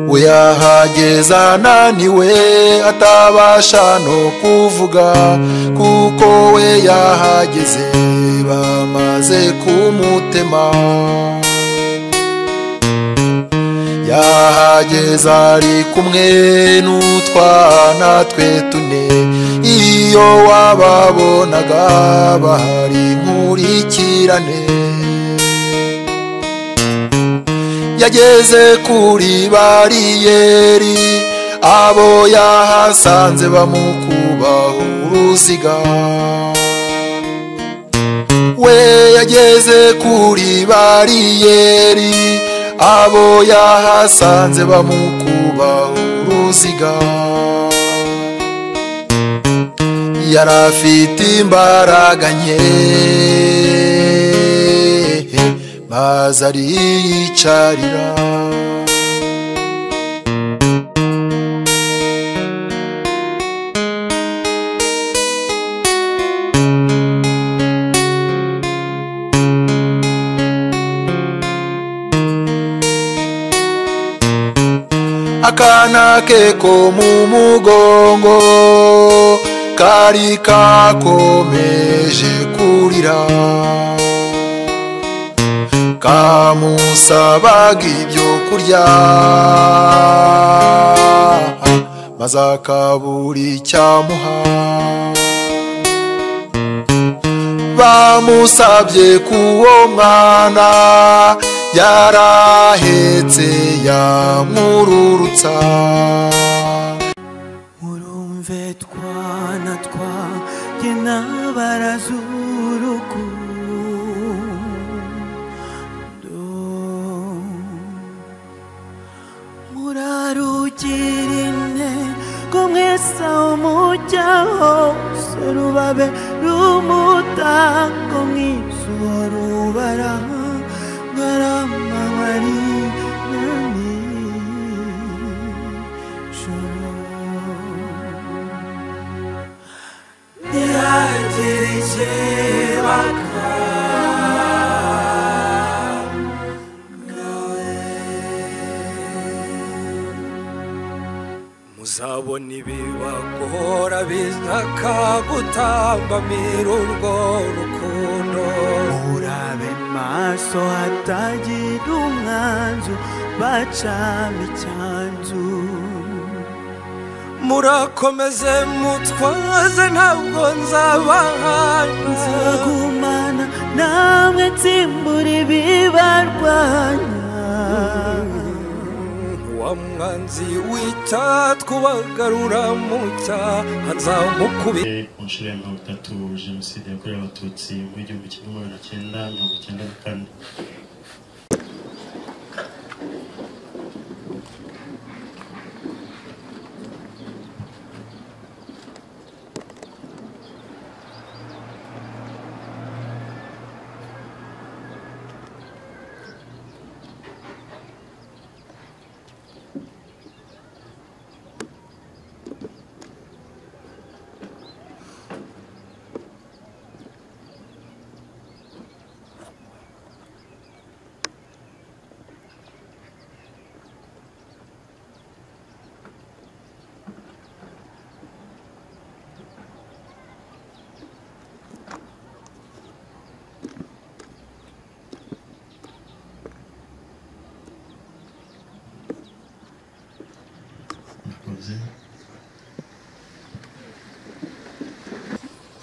uyahageza ananiwe atabasha no kuvuga kuko we yahageze bamaze kumutema yahageza ari kumwe n'utwana twe tune iyo wababonaga bahari nkurikirane yageze kuri bariyeri abo yahasanze bamukubaho uruziga we yageze kuri bariyeri abo yahasanze bamukubaho uruziga yari afite imbaraga nke maze ariyicarira akana ke ko mu mugongo kari kakomeje kurira kamusabaga ibyo kurya maze akabura icyamuha bamusabye k'uwo mwana yarahetse yamururutsa murumve twana twanjye n'abarazuruku murarugira intego mwese umujya hose rubabe rumutango mwizuba rubara ngaramabari nani joro ntihagire ikibaka uzabona ibibagora bizaka gutambamira urwo rukundo urabe maso hatagira umwanzu bacamo icyanzu murakomeze mutwaze ntabwo nzabahanze nzagumana namwe nsimbura ibibarwanya wa mwanzi wita twagarura mu cyaha nzamukubita ku nshuro ya mirongo itatu jenoside yakorewe abatutsi mu gihumbi kimwe magana cyenda mirongo icyenda na kane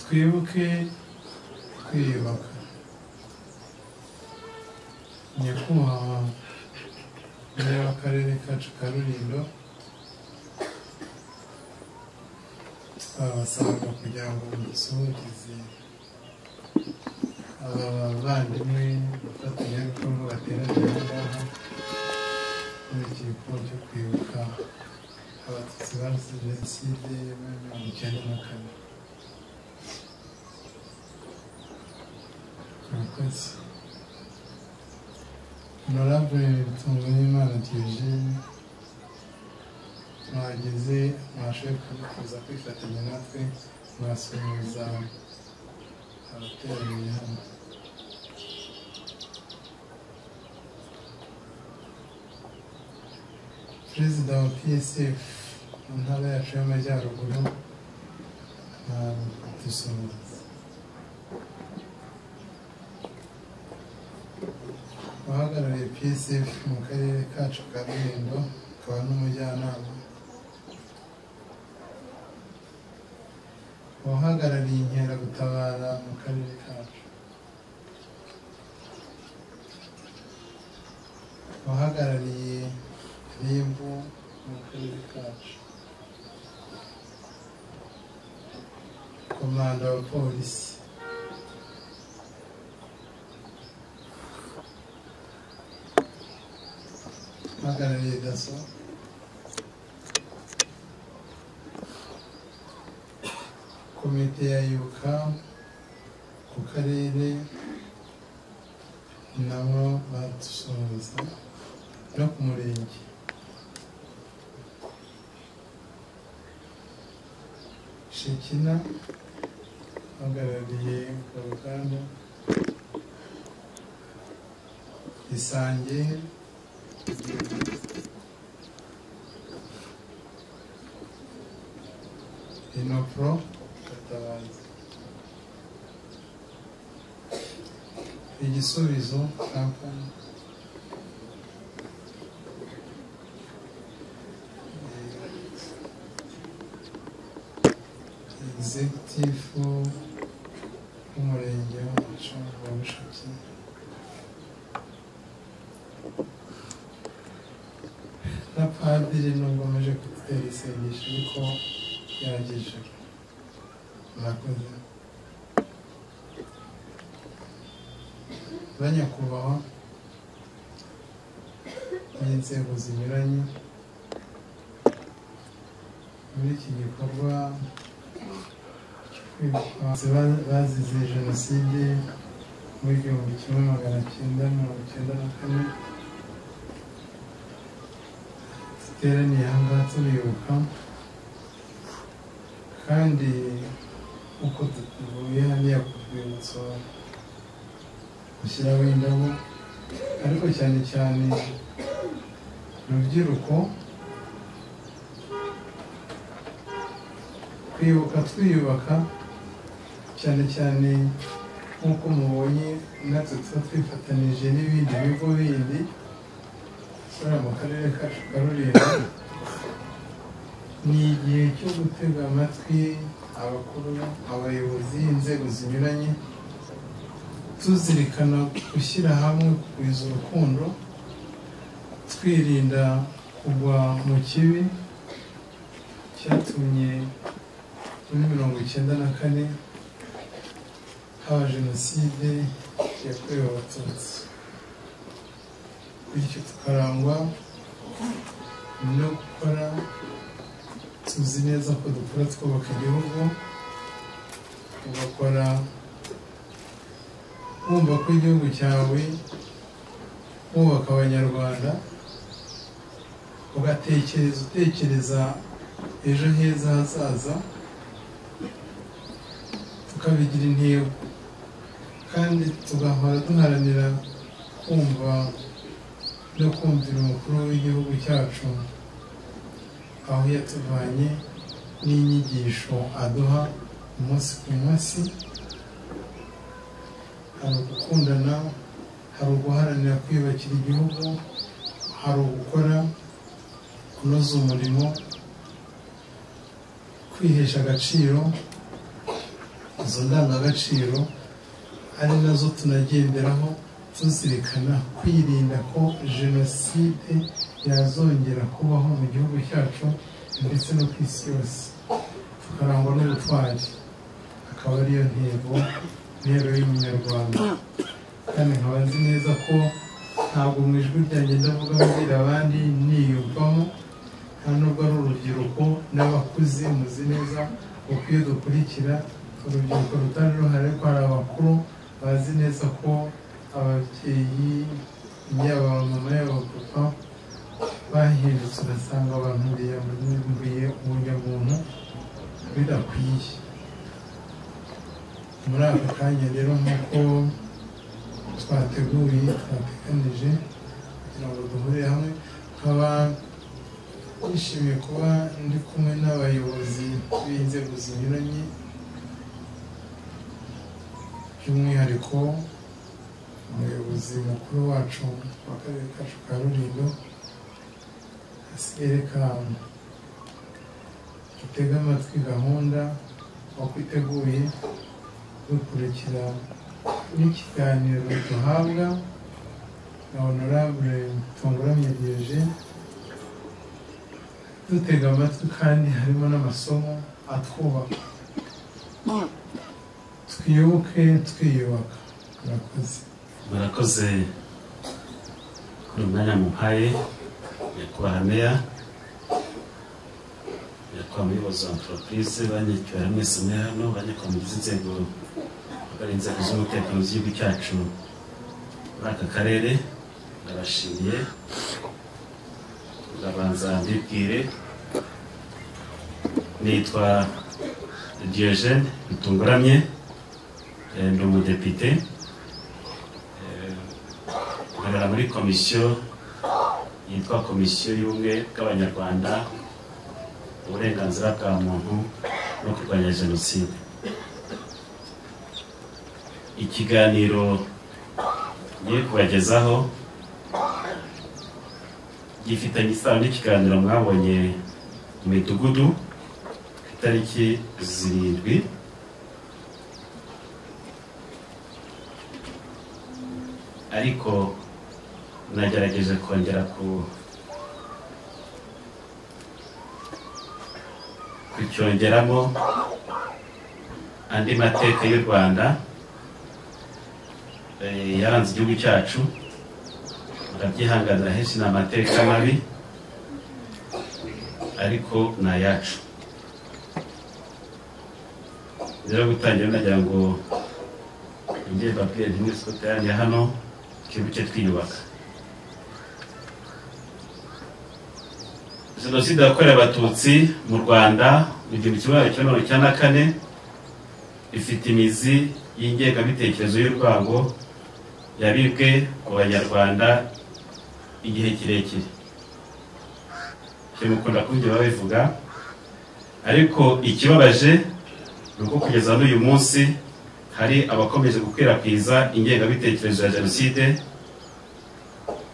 twibuke twiyubaka nyakubahwa meya w'akarere kacu ka rulindo twabasanga kugira ngo musuhugize aba bavandimwe bafatanyabikorwa bateraniye aha ngaha muri iki gikorwa cyo kwibuka abatutsi bazize jenoside yo muri mirongo icyenda na kane murakoze honorable tunganyimana diogene mwageze mwashoboye kuza kwifatanya natwe mwasuhuza abateraniye hano turi perezida wa psf mu ntara yacu y'amajyaruguru dusuhuza uhagarariye psf mu karere kacu ka rulindo akaba n'umujyanama uhagarariye inkeragutabara mu karere kacu uhagarariye RIB mu karere kacu komanda wa polisi uhagarariye daso komite ya ibuka ku karere nabo badusuhuza no ku murenge shekina uhagarariye uruganda isange inopro gatabazi igisubizo kampani egizegitifu w'umurenge wacu wa Mushaki na padiri nubwo amaze kututera isengesho ariko yagije murakoze banyakubahwa n'inzego zinyuranye muri iki gikorwa Abatutsi ba- bazize jenoside muri igihumbi kimwe magana cyenda mirongo icyenda na kane duteraniye aha ngaha tubibuka kandi uko tuvuye hariya ku rwibutso gushyiraho indabo ariko cyane cyane urubyiruko kwibuka twiyubaka cyane cyane nk'uko mubonye natwe tuba twifatanije n'ibindi bigo bindi bikorera mu karere kacu ka rulindo ni igihe cyo gutega amatwi abakuru abayobozi inzego zinyuranye tuzirikana gushyira hamwe kugwiza urukundo twirinda kugwa mu kibi cyatumye muri mirongo icyenda na kane haba jenoside yakorewe abatutsi bityo tukarangwa no gukora tuzi neza ko dukora twubaka igihugu ugakora wumva ko igihugu cyawe wubaka abanyarwanda ugatekereza utekereza ejo heza hazaza tukabigira intego kandi tugahora duharanira kumva no kumvira umukuru w'igihugu cyacu aho yatuvanye n'inyigisho aduha umunsi ku munsi hari ugukundana hari uguharanira kwiyubakira igihugu hari ugukora kunoza umurimo kwihesha agaciro izo ndangagaciro ari nazo tunagenderaho tuzirikana kwirinda ko jenoside yazongera kubaho mu gihugu cyacu ndetse no ku isi yose tukarangwa n'ubutwari akaba ariyo ntego intero y'umunyarwanda kandi nkaba nzi neza ko ntabwo mu ijwi ryanjye ndavuga mbwira abandi niyumvamo nta nubwo ari urubyiruko n'abakuze muzi neza uko iyo dukurikira urubyiruko rutari ruhari ariko hari abakuru bazi neza ko ababyeyi yaba abamama yaba abapapa bahindutse ugasanga abantu biyambuye ubunyabuntu bidakwiye muri aka kanya rero nk'uko twateguye twateganije kugira ngo duhurire hamwe nkaba nishimiye kuba ndi kumwe n'abayobozi b'inzego zinyuranye by'umwihariko umuyobozi mukuru wacu w'akarere kacu ka rulindo asigaye kamu dutege amatwi gahunda uko iteguye dukurikira n'ikiganiro duhabwa na honorable tunguramye diogene dutega amatwi kandi harimo n'amasomo atwubaka twibuke twiyubaka murakoze murakoze kuri umwanya muhaye nyakubahwa meya nyakubahwa muyobozi wa antoropurize banyacyubahwa mwese muri hano banyakubahwa mugize inzego bari inzego z'umutekano z'igihugu cyacu muri aka karere ndabashimiye ndabanza mbibwire nitwa diogene rutunguramye eh, ndi umudepite nkorera muri komisiyo yitwa komisiyo y'ubumwe bw'abanyarwanda uburenganzira bwa muntu no kurwanya jenoside ikiganiro ngiye kubagezaho gifitanye isano n'ikiganiro mwabonye mu midugudu ku itariki zirindwi ariko nagerageje kongera ku kucyongeramo andi mateka y'u rwanda eh, yaranze igihugu cyacu murabyihanganira henshi ni amateka mabi ariko ni ayacu rero gutangira nagira ngo njye babwire ntimwese ko teraniye hano twibuke twiyubaka jenoside yakorewe abatutsi mu rwanda mu gihumbi kimwe magana cyenda mirongo icyenda na kane ifite imizi y'ingengabitekerezo y'urwango yabibwe mu banyarwanda igihe kirekire kimukunda kubyo babivuga ariko ikibabaje ni uko kugeza n'uyu munsi hari abakomeje gukwirakwiza ingengabitekerezo ya jenoside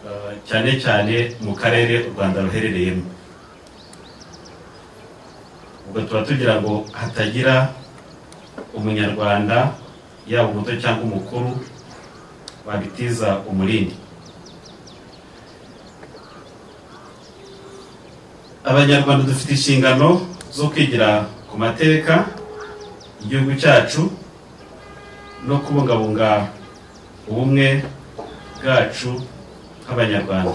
eh, cyane cyane mu karere u rwanda ruherereyemo ubwo tuba tugira ngo hatagira umunyarwanda yaba umuto cyangwa umukuru wabitiza umurindi abanyarwanda dufite inshingano zo kwigira ku mateka igihugu cyacu no kubungabunga ubumwe bwacu nk'abanyarwanda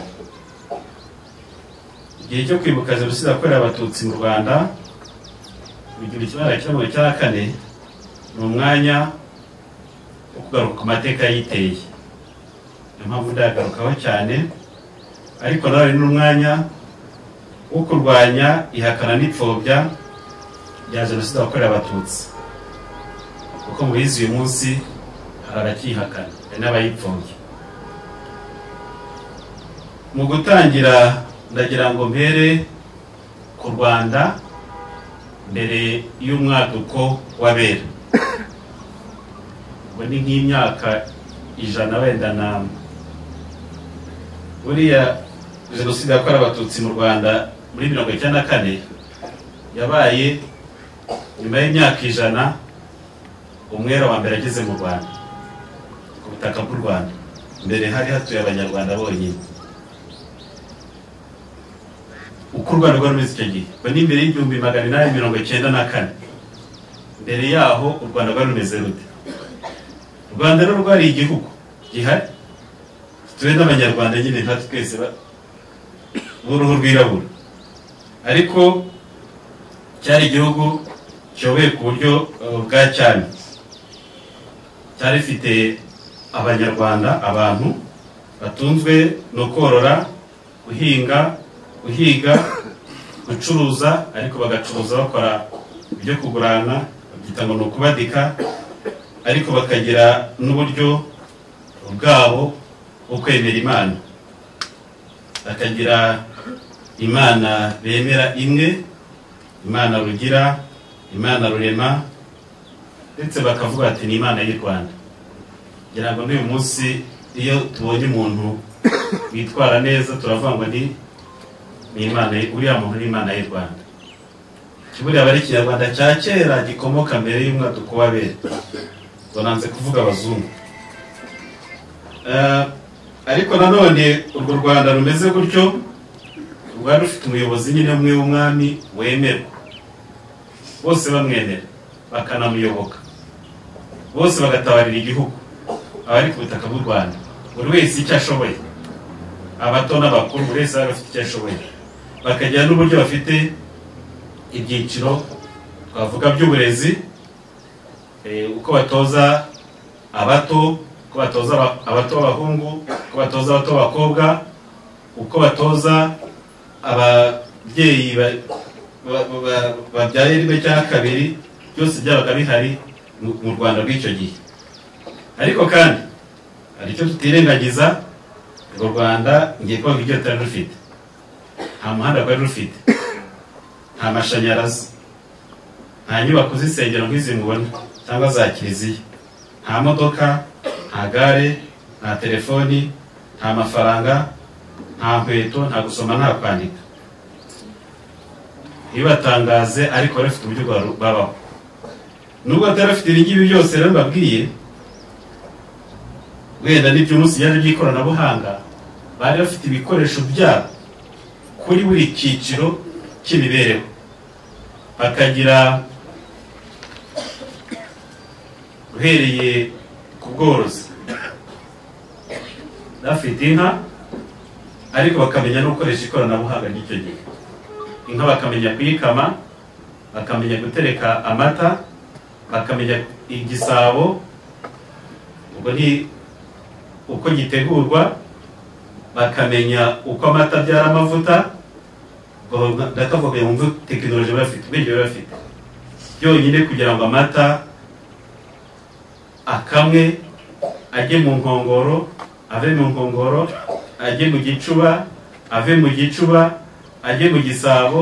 igihe cyo kwibuka jenoside yakorewe abatutsi mu rwanda mu gihumbi kimwe magana cyenda mirongo icyenda na kane ni umwanya wo kugaruka ku mateka yiteye niyo mpamvu ndayagarukaho cyane ariko nawe ni n'umwanya wo kurwanya ihakana n'ipfobya rya jenoside yakorewe abatutsi kuko mu bizi uyu munsi hari abacyihakana hari n'abayipfobya mu gutangira ndagira ngo mpere ku rwanda mbere y'umwaduko w'abera ubwo ni nk'imyaka ijana wenda na buriya jenoside yakorewe abatutsi mu rwanda muri mirongo icyenda na kane yabaye nyuma y'imyaka ijana umwera wa mbere ageze mu rwanda ku butaka bw'u rwanda mbere hari hatuye abanyarwanda bonyine uko u rwanda rwari rumeze icyo gihe ubwo ni mbere y'igihumbi magana inani mirongo icyenda na kane mbere yaho u rwanda rwari rumeze rute u rwanda rero rwari igihugu gihari tuwe n'abanyarwanda nyine natwe twese ba- b'uruhu rwirabura ariko cyari igihugu kiyoboye ku buryo eh, bwa cyami cyari rifite abanyarwanda abantu batunzwe no korora guhinga guhiga gucuruza ariko bagacuruza bakora ibyo kugurana babyita ngo ni ukubadika ariko bakagira n'uburyo bwabo bwo kwemera imana bakagira imana bemera imwe imana rugira imana rurema ndetse bakavuga ati ni imana y'u rwanda ngira ngo n'uyu munsi iyo tubonye umuntu witwara neza turavuga ngo ni ni imana y- uriya muntu ni imana y'u rwanda kiburiya aba ari ikinyarwanda cya kera gikomoka mbere y'umwaduko w'abera bananze kuvuga abazungu Eh, ariko nanone urwo rwanda rumeze gutyo rwari rufite umuyobozi nyine umwe w'umwami wemerwa bose bamwemera bakanamuyoboka bose bagatabarira igihugu abari ku butaka bw'u rwanda buri wese icyo ashoboye abato n'abakuru buri wese bari bafite icyo ashoboye bakagira n'uburyo bafite ibyiciro twavuga by'uburezi eh, uko batoza abato uko batoza aba- abato b'abahungu uko batoza abato b'abakobwa uko batoza ababyeyi ba- ba- ba- ba- babyaye rimwe cyangwa kabiri byose byabaga bihari mu- mu rwanda rw'icyo gihe ariko kandi hari icyo tutirengagiza urwo rwanda ngiye kuvuga ibyo rutari rufite nta muhanda rwari rufite nta mashanyarazi nta nyubako z'insengero nk'izi mubona cyangwa za kiliziya nta modoka nta gare nta telefoni nta mafaranga nta nkweto nta gusoma nta kwandika ntibatangaze ariko bari bafite uburyo bwa- babaho nubwo batari bafite ibi ngibi byose rero mbabwiye wenda n'ibyo munsi byaje by'ikoranabuhanga bari bafite ibikoresho byabo kuri buri cyiciro cy'imibereho bakagira uhereye ku bworozi bafite inka ariko bakamenya no gukoresha ikoranabuhanga ry'icyo gihe inka bakamenya kuyikama bakamenya gutereka amata bakamenya igisabo ubwo ni uko gitegurwa bakamenya uko amata abyara amavuta ubwo ndakavuga yumve tekinoloji bafite ubwenge baba bafite byonyine kugira ngo amata akamwe ajye mu nkongoro ave mu nkongoro ajye mu gicuba ave mu gicuba ajye mu gisabo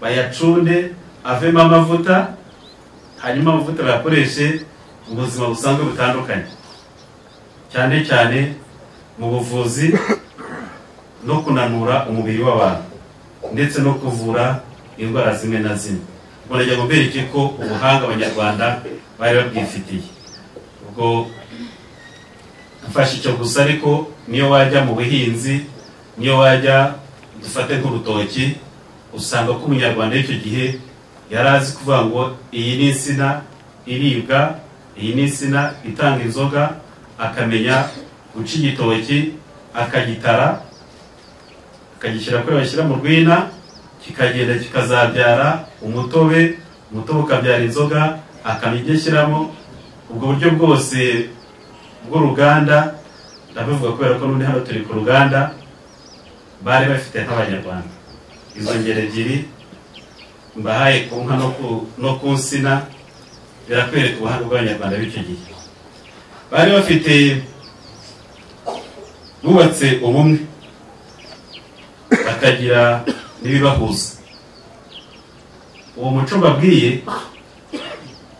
bayacunde avemo amavuta hanyuma amavuta bayakoreshe mu buzima busanzwe butandukanye cyane cyane mu buvuzi no kunanura umubiri w'abantu ndetse no kuvura indwara zimwe na zimwe murajya mubereke ko ubuhanga abanyarwanda bari babwifitiye ubwo mfashe icyo gusa ariko niyo wajya mu buhinzi niyo wajya dufate nk'urutoki usanga ko umunyarwanda w'icyo gihe yari azi kuvuga ngo iyi ni insina iribwa iyi ni insina itanga inzoga akamenya guca igitoki akagitara akagishyira kuri bashyira mu rwina kikagenda kikazabyara umutobe umutobe ukabyara inzoga akamenya ibyo ashyiramo ubwo buryo bwose bw'uruganda ndabivuga kubera ko n'ubundi hano turi ku ruganda bari bafite nk'abanyarwanda izo ngero ebyiri mbahaye ku nka no ku- no ku nsina birakwereka ubuhanga bw'abanyarwanda b'icyo gihe bari bafite bubatse ubumwe bakagira n'ibibahuza uwo muco mbabwiye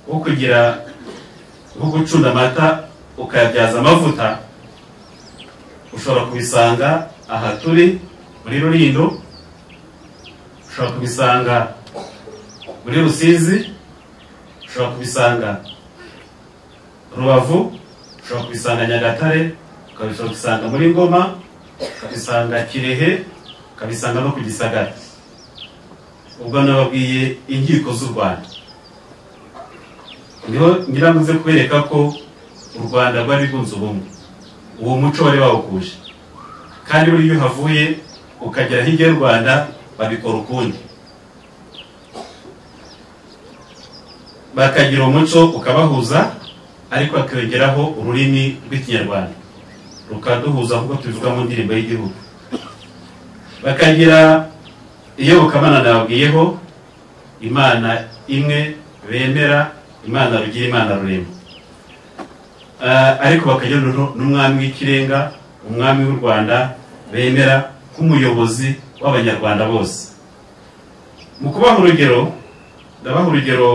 wo kugira nko gucunda amata ukayabyaza amavuta ushobora kubisanga aha turi muri rurindo ushobora kubisanga muri rusizi ushobora kubisanga rubavu ushobora kubisanga nyagatare ukabishobora kubisanga muri ngoma ukabisanga kirehe ukabisanga no ku gisagara ubwo nababwiye inkiko z'u rwanda niho nyiramuze kubereka ko u rwanda rwari rwunze ubumwe uwo muco wari bawukuje kandi buriya iyo uhavuye ukagera hirya y'u rwanda babikora ukundi bakagira umuco ukabahuza ariko hakiyongeraho ururimi rw'ikinyarwanda rukaduhuza nk'uko tubivuga mu ndirimbo y'igihugu bakagira iyobokamana nababwiyeho imana imwe bemera imana rugira imana rurema Ah, ariko bakagira n'u- n'umwami w'ikirenga umwami w'u rwanda bemera nk'umuyobozi w'abanyarwanda bose mu kubaha urugero ndabaha urugero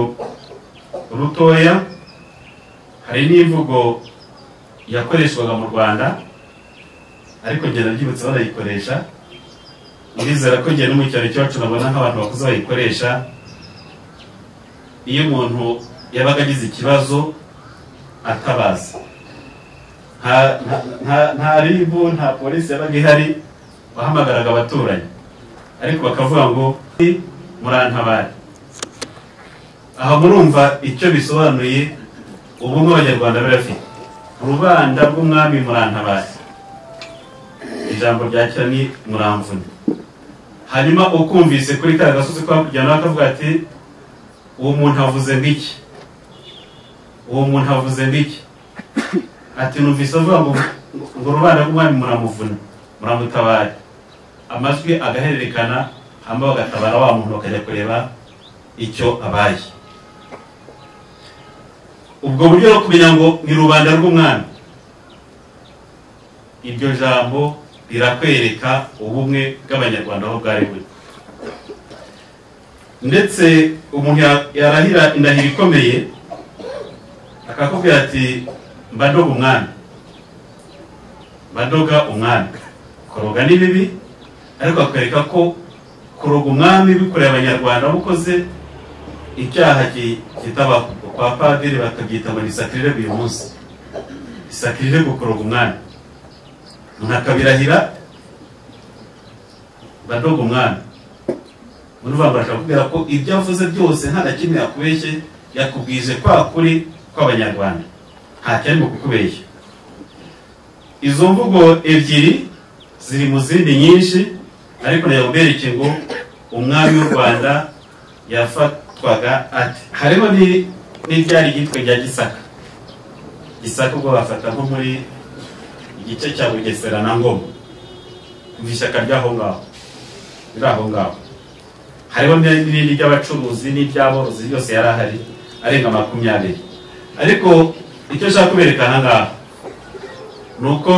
rutoya hari n'imvugo yakoreshwaga mu rwanda ariko njye nabyibutse banayikoresha ndizera ko njye no mu cyaro cyacu nabona nk'abantu bakuze bayikoresha iyo umuntu yabaga agize ikibazo atabaza nta- nta- nta- nta ribu nta polisi yabaga ihari wahamagaraga abaturanyi ariko bakavuga ngo murantabare aha murumva icyo bisobanuye ubumwe abanyarwanda barafite rubanda rw'umwami murantabare ijambo rya kera ni muramvune hanyuma ukumvise kuri ka gasozi ko hakurya akavuga ati uwo muntu avuze ng'iki uwo muntu avuze ng'iki ati numvise avuga ngo ngo rubanda rw'umwami muramuvuna muramutabare amajwi agahererekana hanyuma bagatabara wa muntu bakajya kureba icyo abaye ubwo buryo no kumenya ngo ni rubanda rw'umwami iryo jambo rirakwereka ubumwe bw'abanyarwanda aho bwari buri ndetse umuntu ya- yarahira indahiro ikomeye akakubwira ati mbadoga umwami mbadoga umwami kuroga ni bibi ariko akwereka ko kuroga umwami bikoreye abanyarwanda abakoze icyaha ki- kitabaho kwa padiri bakabyita ngo ni sakirire uyu munsi sakirire kuroga umwami umuntu akabirahira badoga umwami muri bambasha kubwira ko ibyo avuze byose nta na kimwe yakubeshye yakubwije kwa kuri kw'abanyarwanda nta cyarimo kukubeshya izo mvugo ebyiri ziri mu zindi nyinshi ariko nayabubereke ngo umwami w'u rwanda yafatwaga ate harimo ni- n'ibyari iryitwa rya gisaka gisaka ubwo bafata nko muri igice cya bugesera na ngoma umva ishyaka ry'aho ngaho riri aho ngaho hariho n'irindi n'irindi ry'abacuruzi n'iry'aborozi yose yari ahari arenga makumyabiri ariko icyo nshaka kubereka aha ngaha ni uko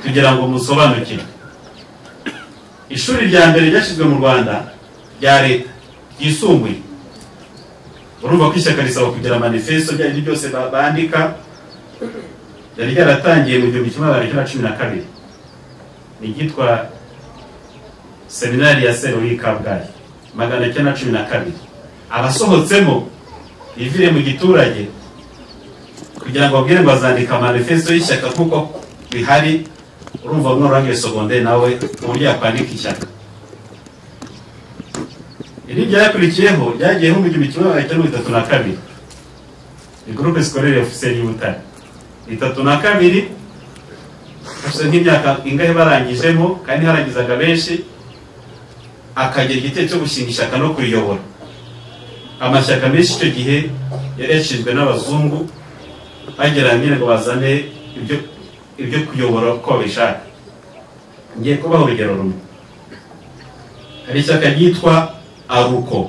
kugira ngo musobanukirwe ishuri rya mbere ryashyizwe mu rwanda rya leta ryisumbuye urumva ko ishyaka risaba kugira manifesto ibyo ari byo byose ba- bandika ryari ryaratangiye mu gihumbi kimwe magana cyenda cumi na kabiri ni iryitwa seminari ya sero y'i kabgayi magana cyenda cumi na kabiri abasohotsemo bivire mu giturage kugira ngo babwire ngo bazandika manifesto y'ishyaka kuko bihari urumva mwarurangiye sogonderi nawe uburyo yakwandika ishyaka iri ryakurikiyeho ryagiyeho mu gihumbi kimwe magana cyenda mirongo itatu na kabiri ni gurupe sikorere ofiseri y'ubutare itatu na kabiri gusa nk'imyaka ingahe barangijemo kandi harangizaga benshi akagira igitero cyo gushinga ishyaka no kuriyobora amashyaka menshi icyo gihe yari yashinzwe n'abazungu bagera nyine ngo bazane ibyo ibyo kuyobora uko babishaka ngiye kubaha urugero rumwe hari ishyaka ryitwa aruko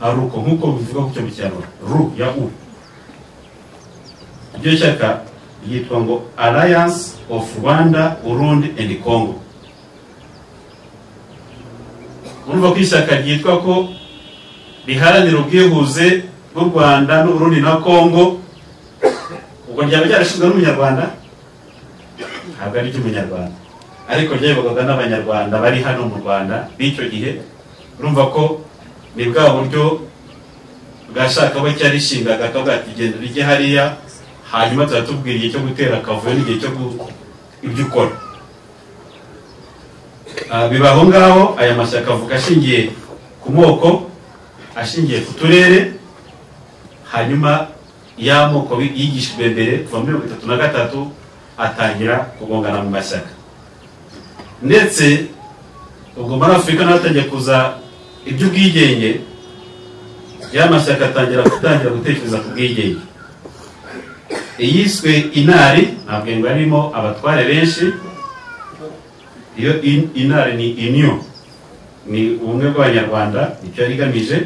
aruko nk'uko bivuga ku cyo mu cyaro ru ya u iryo shyaka ryitwa ngo alliance of rwanda urundi and congo urumva ko ishyaka ryitwa ko riharanira ubwihuze bw'u rwanda n'uburundi na congo ubwo ryaba ryarashinzwe n'umunyarwanda ntabwo ari iry'umunyarwanda ariko ryayoborwaga n'abanyarwanda bari hano mu rwanda b'icyo gihe urumva ko ni bwa buryo bwashakaho cyarishingaga akavuga ati genda rijye hariya hanyuma tuba tubwira igihe cyo gutera akavuyo n'igihe cyo gu- ibyo ukora Ah, biba aho ngaho aya mashyaka avuga ashingiye ku moko ashingiye ku turere hanyuma y'amoko bi- yigishijwe mbere kuva muri mirongo itatu na gatatu atangira kugongana mu mashyaka ndetse ubwo muri afurika naho hatangiye kuza iby'ubwigenge ya mashyaka atangira gutangira gutekereza ku bwigenge iyiswe inari ntabwo ngo arimo abatware benshi iyo in- inari ni inyo ni ubumwe bw'abanyarwanda icyo yari igamije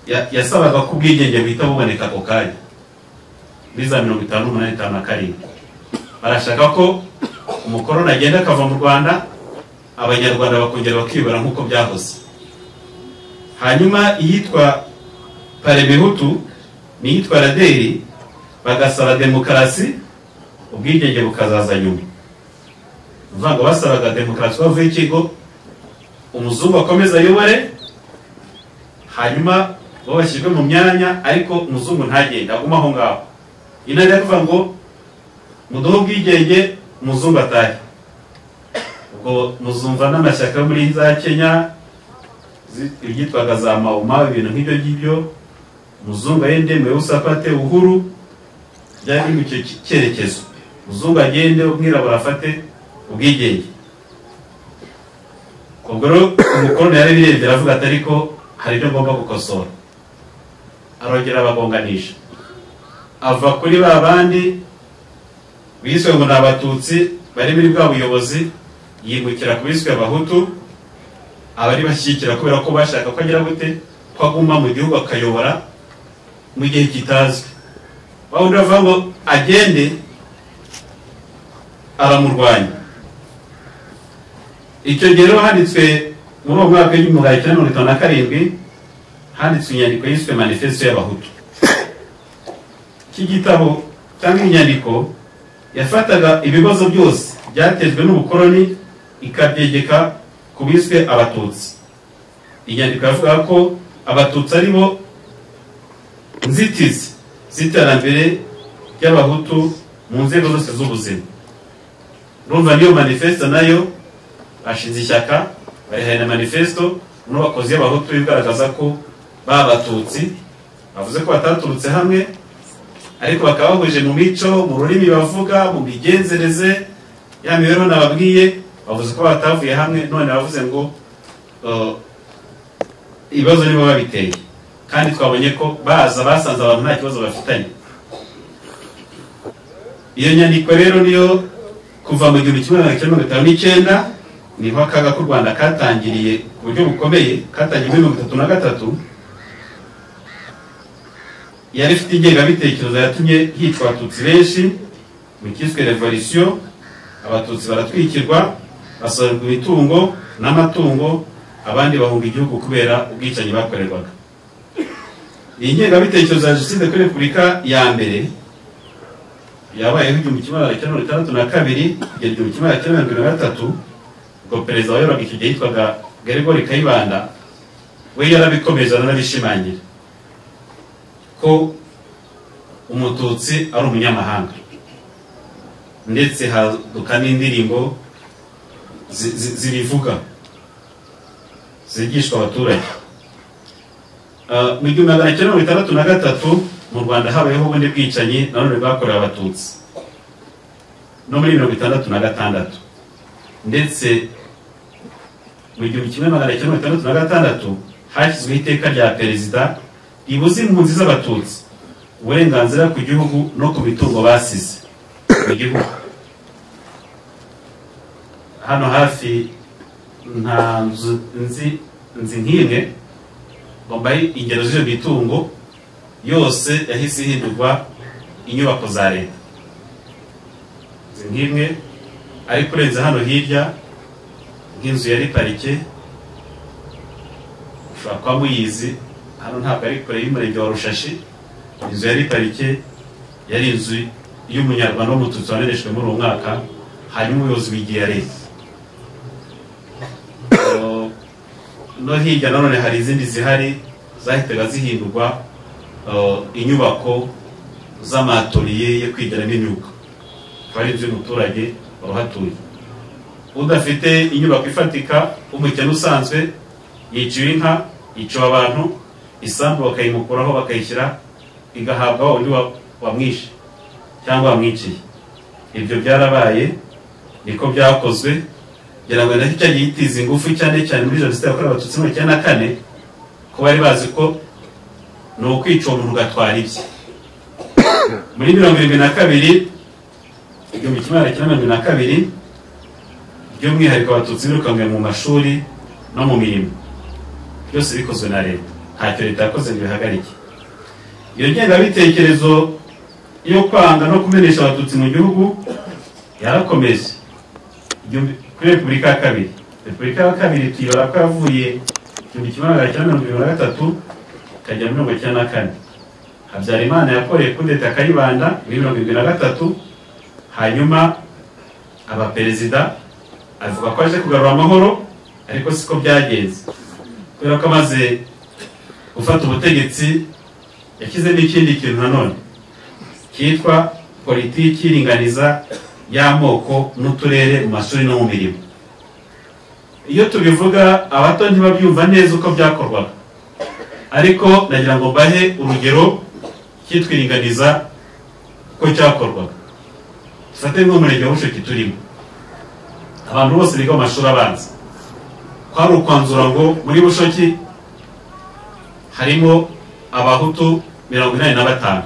Ya- yasabaga ko ubwigenge buhita buboneka ako kanya muri za mirongo itanu n'umunani itanu na karindwi barashaka ko umukoroni agenda akava mu rwanda abanyarwanda bakongera bakibara nk'uko byahoze hanyuma iyitwa parebihutu n'iyitwa raderi bagasaba demokarasi ubwigenge bukazaza nyuma ni ukuvuga ngo basabaga demokarasi bavuye ikigo umuzungu akomeza ayobore hanyuma bo bashyirwe mu myanya ariko umuzungu ntagende agume aho ngaho inama iravuga ngo muduhe ubwigenge umuzungu atahe ubwo muzumva n'amashyaka yo muri za kenya zi- ibyitwaga za mawuma ibintu nk'ibyo ngibyo muzungu agende mwewusafate uhuru byari biri mu icyo ki- cyerekezo muzungu agende umwirabura afate ubwigenge ubwo rero umukoroni yari birebye aravuga ati ariko hari ibyo ngomba gukosora arongera abagonganisha ava kuri ba bandi biswe ngo ni abatutsi bari muri bwa buyobozi yimukira ku biswe abahutu abari bashyigikira kubera ko bashaka ko agira gute ko aguma mu gihugu akayobora mu gihe kitazwi aho uravuga ngo agende aramurwanya icyo gihe rero handitswe muri uwo mwaka w'igihumbi magana cyenda mirongo itanu na karindwi handitswe inyandiko yiswe manifesto y'abahutu iki gitabo cyangwa inyandiko yafataga ibibazo byose byatejwe n'ubukoloni ikabyegeka ku biswe abatutsi inyandiko yavugaga ko abatutsi ari bo nzitizi z'iterambere ry'abahutu mu nzego zose z'ubuzima urumva niyo manifesto nayo bashinze ishyaka barihana manifesto n'abakozi y'abahutu bigaragaza ko babatutsi bavuze ko bataturutse hamwe ariko bakaba bahuje mu mico mu rurimi bavuga mu migenzereze ya mibereho nababwiye bavuze ko batavuye hamwe none bavuze ngo uh, ibibazo nibo babiteye kandi twabonye ko baza basanze abantu nta kibazo bafitanye iyo nyandiko rero niyo kuva mu gihumbi kimwe magana cyenda mirongo itanu n'icyenda niho akaga k'u rwanda katangiriye ku buryo bukomeye katangiye muri mirongo itatu na gatatu yari ifite ingengabitekerezo yatumye hicwa abatutsi benshi mu cyiswe revolisiyo abatutsi baratwikirwa basohorerwa imitungo n'amatungo abandi bahunga igihugu kubera ubwicanyi bakorerwaga iyi ngengabitekerezo ya jenoside kuri repubulika ya mbere yabayeho igihumbi kimwe magana cyenda mirongo itandatu na kabiri kugera igihumbi kimwe magana cyenda mirongo irindwi na gatatu ubwo perezida wayoboraga icyo gihe yitwaga gregory kayibanda we yarabikomeje aranabishimangira ko umututsi ari umunyamahanga ndetse haduka n'indirimbo zi- zi- zibivuga zigishwa abaturage Ah, mu gihumbi magana cyenda mirongo itandatu na gatatu mu rwanda habayeho ubundi bwicanyi nanone bwakorewe abatutsi no muri mirongo itandatu na gatandatu ndetse mu gihumbi kimwe magana cyenda mirongo itandatu na gatandatu hashyizweho iteka rya perezida ribuza impunzi z'abatutsi uburenganzira ku gihugu no ku mitungo basize mu gihugu hano hafi nta nzu nzi nzi nk'imwe ngo mbahe ingero z'iyo mitungo yose yahise ihindurwa inyubako za leta nzi nk'imwe ariko urenze hano hirya nk'inzu yari parike ushobora kuba muyizi hano ntabwo ari kure y'umurenge wa rushashi inzu yari parike yari inzu y'umunyarwanda w'umututsi wanereshwe muri uwo mwaka hanyuma ubuyobozi bw'igihe ya leta Eh, no hirya nanone hari izindi zihari zahitaga zihindurwa eh, inyubako z'amatoriye yo kwigiramo imyuga akaba ari inzu y'umuturage wari uhatuye udafite inyubako ifatika w'umukene usanzwe yiciwe inka yiciwe abantu isambu bakayimukuraho bakayishyira igahabwa wa wundi wa- wamwishe cyangwa wamwiciye ibyo byarabaye niko byakozwe kugira ngo nacyo cyagiye gitiza ingufu cyane cyane muri jenoside yakorewe abatutsi mu cyenda kane ko bari bazi ko ni ukwica uwo muntu ugatwara ibye muri mirongo irindwi na kabiri igihumbi kimwe magana cyenda mirongo irindwi na kabiri by'umwihariko abatutsi birukanwe mu mashuri no mu mirimo byose bikozwe na leta ntacyo leta yakoze ngo ibihagarike iyo ngengabitekerezo yo kwanga no kumenesha abatutsi mu gihugu yarakomeje Igihumbi- kuri repubulika ya kabiri repubulika ya kabiri tuyibara ko yavuye igihumbi kimwe magana cyenda mirongo irindwi na gatatu ikajya muri mirongo icyenda na kane habyarimana yakoreye kudeta kayibanda muri mirongo irindwi na gatatu hanyuma abaperezida avuga ko aje kugarura amahoro ariko siko byagenze kubera ko amaze gufata ubutegetsi yashyizemo ikindi kintu nanone cyitwa politiki iringaniza y'amoko n'uturere mu mashuri no mu mirimo iyo tubivuga abato ntibabyumva neza uko byakorwaga ariko nagira ngo mbahe urugero cyitwiringaniza uko cyakorwaga dufate nk'umurenge wa bushoki turimo abantu bose biga mu mashuri abanza kwari ukwanzura ngo muri bushoki harimo abahutu mirongo inani na batanu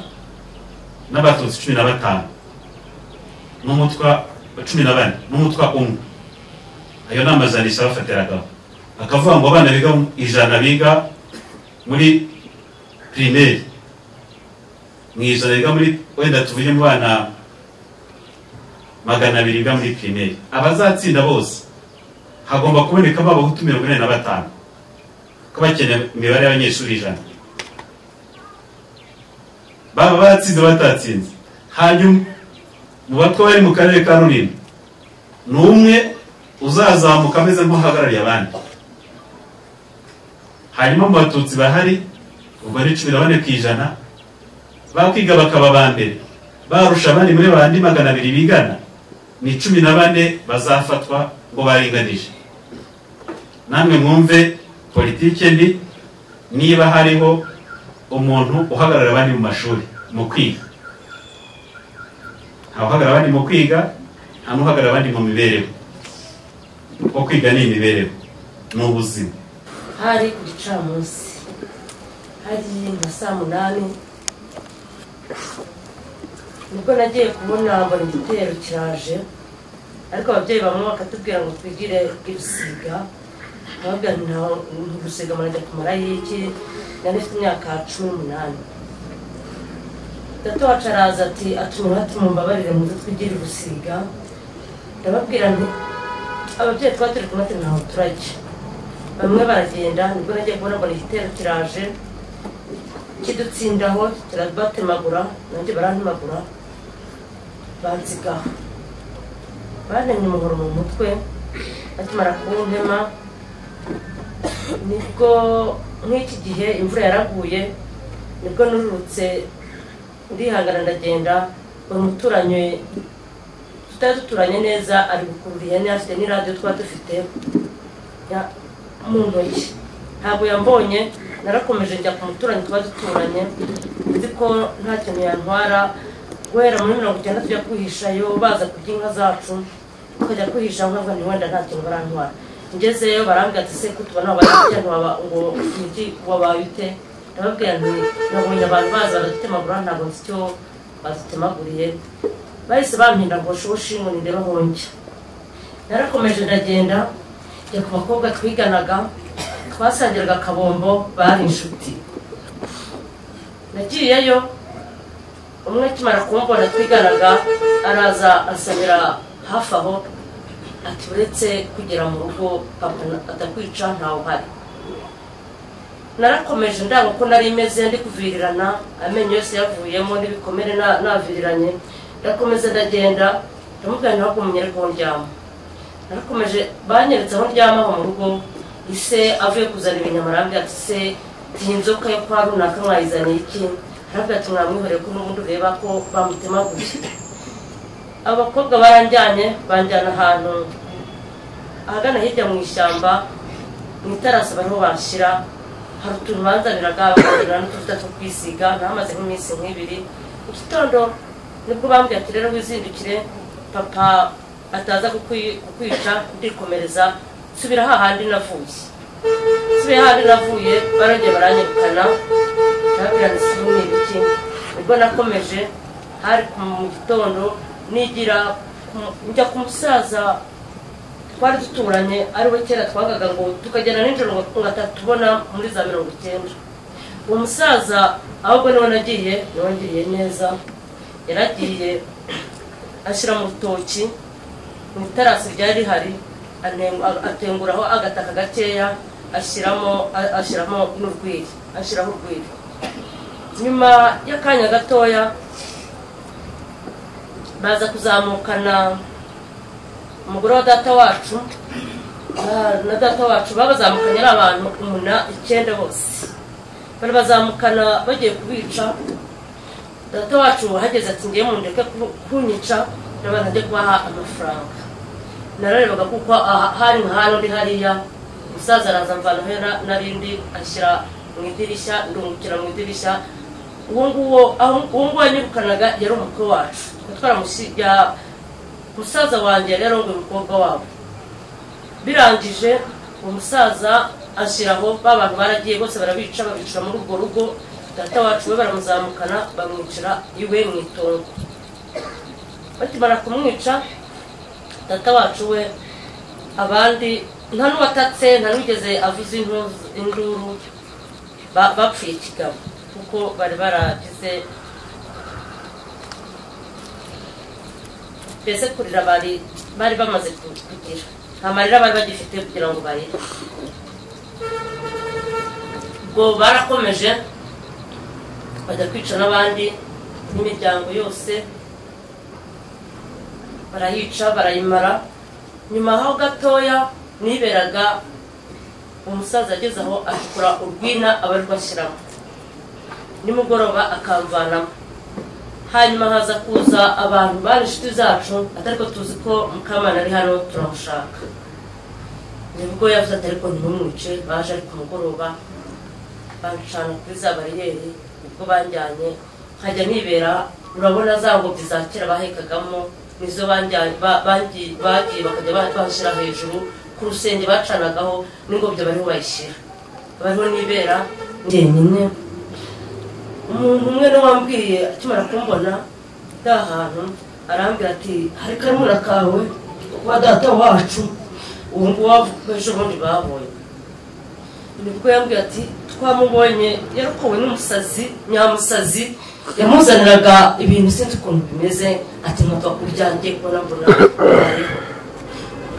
n'abatutsi cumi na batanu n'umutwa cumi na bane n'umutwa umwe ayo ni amajanisha bafatiragaho akavuga ngo abana biga mu ijana biga muri pirimeri mu ijana biga muri wenda tuvuge mu bana magana abiri biga muri pirimeri abazatsinda bose hagomba kubonekamo abahutu mirongo ine na batanu ko bakeneye imibare y'abanyeshuri ijana baba batsinze batatsinze hanyuma mu batwa bari mu karere ka rulindo ni umwe uzazamuka ameze nk'uhagarariye abandi hanyuma mu batutsi bahari ubwo ni cumi na bane ku ijana bakwiga bakaba ba mbere barusha abandi muri bandi magana abiri bigana ni cumi na bane bazafatwa ngo baringanije namwe mwumve politike mbi niba hariho umuntu uhagarara abandi mu mashuri mu kwiga nta uhagarara abandi mu kwiga nta n'uhagarara abandi mu mibereho kuko kwiga ni imibereho ni ubuzima hari ku gicamunsi hari nka saa munani nibwo nagiye kubona mbona igitero kiraje ariko ababyeyi bamwe bakatubwira ngo twigire ibisiga nkababwira nti nta gusiga murajya kumara y'iki nari ifite imyaka cumi n'umunani datawacu araza ati atumira tumumbabarire muze twigire gusiga ndababwira nti ababyeyi twaba turi kumwe ati ntaho turajya bamwe baragenda nibwo nagiye kubona ngo ni igitero kiraje kidutsindaho kirabatemagura nanjye barantemagura bansigaho bantemye umuhoro mu mutwe bakimara kuwuntema nibwo nk'iki gihe imvura yaraguye nibwo nururutse ndihangana ndagenda buri muturanyi tutari duturanye neza ari gukurura ihene afite n'iradiyo twaba dufite ya- mu ntoki ntabwo yambonye narakomeje njya ku muturanyi tuba duturanye nzi ko nta kintu yantwara guhera muri mirongo icyenda tujya kwihishayo baza kurya inka zacu tukajya kwihisha nkavuga ni wenda nta kintu barantwara ngezeyo barambwira ati se kutuba nabo barya ntiwaba ngo umugi wabaye ute ndababwira nti nabonye abantu baza baradutemagura ntabwo nzi icyo badutemaguriye bahise bampinda ngo shoshi ngo nireba hongya narakomeje ndagenda njya ku bakobwa twiganaga twasangiraga akabombo bari inshuti nagiyeyo umwe akimara kumbona twiganaga araza ansamira hafi aho ati uretse kugera mu rugo papa na- atakwica ntawe uhari narakomeje ndaba ko nari meze ndi kuvirirana amenyo yose yavuyemo n'ibikomere na- naviriranye ndakomeza ndagenda ndamubwira ntihagumye ariko ndyama narakomeje banyeretse aho ndyama aho mu rugo ise avuye kuzana ibinyamarambi ati se iyi nzoka yo kwa runaka mwayizaniye iki ntabwo ati mwamwihoreye ko n'ubundi ureba ko bamutemaguye abakobwa baranjyanye banjyana ahantu ahagana hirya mu ishyamba mu itarasi bariho bashyira hari utuntu banzaniraga bakagurira n'utuvuta two kwisiga ntamaze nk'iminsi nk'ibiri mu gitondo nibwo bambwiye ati rero wizindukire papa ataza kukwi- kukwica ndikomereza subira hahandi navuye subira hahandi navuye barongeye baranyirukana ndababwira nti sibu ni ibiki nibwo nakomeje hari ku- mu gitondo nigira ku- njya ku musaza twari duturanye ariwe kera twagaga ngo tukagenda nijoro ngo ngo atatubona muri za mirongo icyenda uwo musaza ahubwo niwe nagiye niwe ngiriye neza yaragiye ashyira mu rutoki mu itarasi ryari rihari anen- a- atenguraho agataka gakeya ashyiramo a- ashyiramo n'urwiri ashyiraho urwiri nyuma y'akanya gatoya baza kuzamukana umugore wa data wacu na- na data wacu babazamukanye ari abantu umuna icyenda bose barabazamukana bagiye kubica data wacu hageze ati ngiye mundeke ku- kunyica n'abantu ajya kubaha amafaranga nararebaga kuko aha- hari nka hano ndi hariya umusaza araza mvana he narindi ashyira mu idirishya ndungukira mu idirishya uwo nguwo aho- uwo nguwo yanyirukanaga yari umukwe wacu twari twaramusi- ya- musaza wanjye yari yarongoye umukobwa wabo birangije umusaza ashyiraho ba bantu baragiye bose barabica babicira muri urwo rugo data wacu we baramuzamukana bamwicira iwe mu itongo bakimara kumwica data wacu we abandi nta n'uwatatse nta n'uwigeze avuza intu- induru ba- bapfuye kigabo kuko bari baragize mbese kurira bari bari bamaze ku- kugira nta marira bari bagifite kugira ngo barire ubwo barakomeje bajya kwica n'abandi n'imiryango yose barayica barayimara nyuma aho gatoya niberaga umusaza ageze aho acukura urwina abarirwa ashyiramo nimugoroba akamvanamo hanyuma haza kuza abantu bari inshuti zacu atariko tuzi ko mukamana ari hano turamushaka nibwo yavuze ati ariko ntimumwice baje ari ku mugoroba bancana kuri za bariyeri ubwo banjyanye nkajya nibera urabona za ngobyi za kera bahekagamo nizo banjyanye ba- bangi- bagiye bakajya ba- bashyira hejuru ku rusenge bacanagaho n'ingobyi bariho bayishyira bariho nibera njyenyine umuntu umwe niwe wambwiye akimara kumbona ari ahantu arambwira ati hari karumuna kawe wa data wacu ubu ngubu wavuga ejo bundi babonye nibwo yambwira ati twamubonye yarokowe n'umusazi nyamusazi yamuzaniraga ibintu sinzi ukuntu bimeze ati nkapfa kubyanjye kubona mbona ariho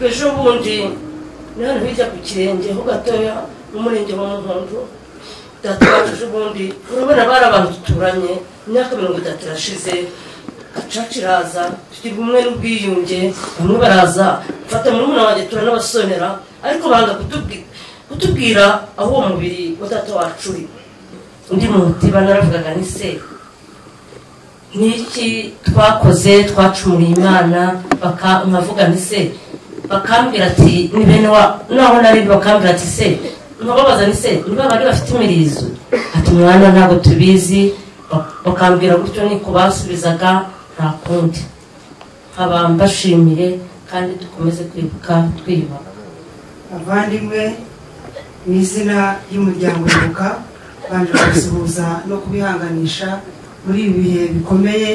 ejo bundi ni hano hirya ku kirenge ho gatoya mu murenge wa muhondo data wacu ejo bundi urabona bari abantu duturanye imyaka mirongo itatu irashize gacaca iraza tugira ubumwe n'ubwiyunge bamwe baraza mfata murumuna wanjye turanabasonera ariko banga kutubwi- kutubwira aho uwo mubiri wa data wacu uri undi mutiba naravugaga ni se niki twakoze twacumuriye imana baka- nkavuga nti se bakambwira ati ni bene wa naho nari bakambwira ati se nkababaza ni se niba bari bafite imirizo ati mwana ntabwo tubizi Bak- bakambwira gutyo niko basubizaga nta kundi nkaba mbashimire kandi dukomeze kwibuka twiyubaka bavandimwe mu izina ry'umuryango ibuka banje kubasuhuza no kubihanganisha muri ibi bihe bikomeye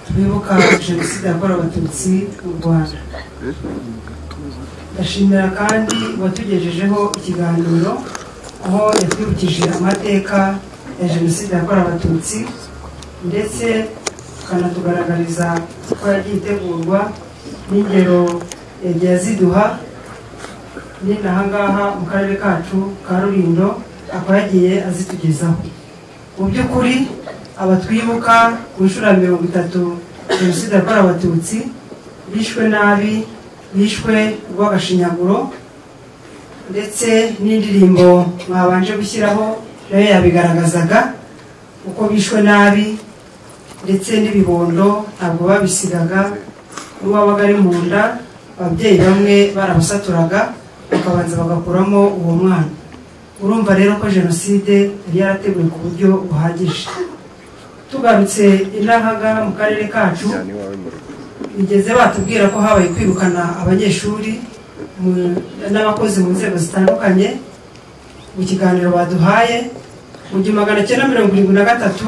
twibuka jenoside yakorewe abatutsi mu rwanda ndashimira kandi uwatugejejeho ikiganiro aho yatwibukije amateka ya jenoside yakorewe abatutsi ndetse tukanatugaragariza uko yagiye itegurwa n'ingero yagiye aziduha ni nahangaha mu karere kacu ka rurindo akaba yagiye azitugezaho mu by'ukuri abatwibuka ku nshuro ya mirongo itatu jenoside yakorewe abatutsi bishwe nabi bishwe rw'agashinyaguro ndetse n'indirimbo mwabanje gushyiraho nayo yabigaragazaga uko bishwe nabi ndetse n'ibibondo ntabwo babisigaga n'uwabaga ari mu nda ababyeyi bamwe baramusaturaga bakabanza bagakuramo uwo mwana urumva rero ko jenoside yari yarateguwe ku buryo buhagije tugarutse inahaga mu karere kacu bigeze batubwira ko habaye kwirukana abanyeshuri mu- n'abakozi mu nzego zitandukanye mu kiganiro baduhaye mu gihumbi magana cyenda mirongo irindwi na gatatu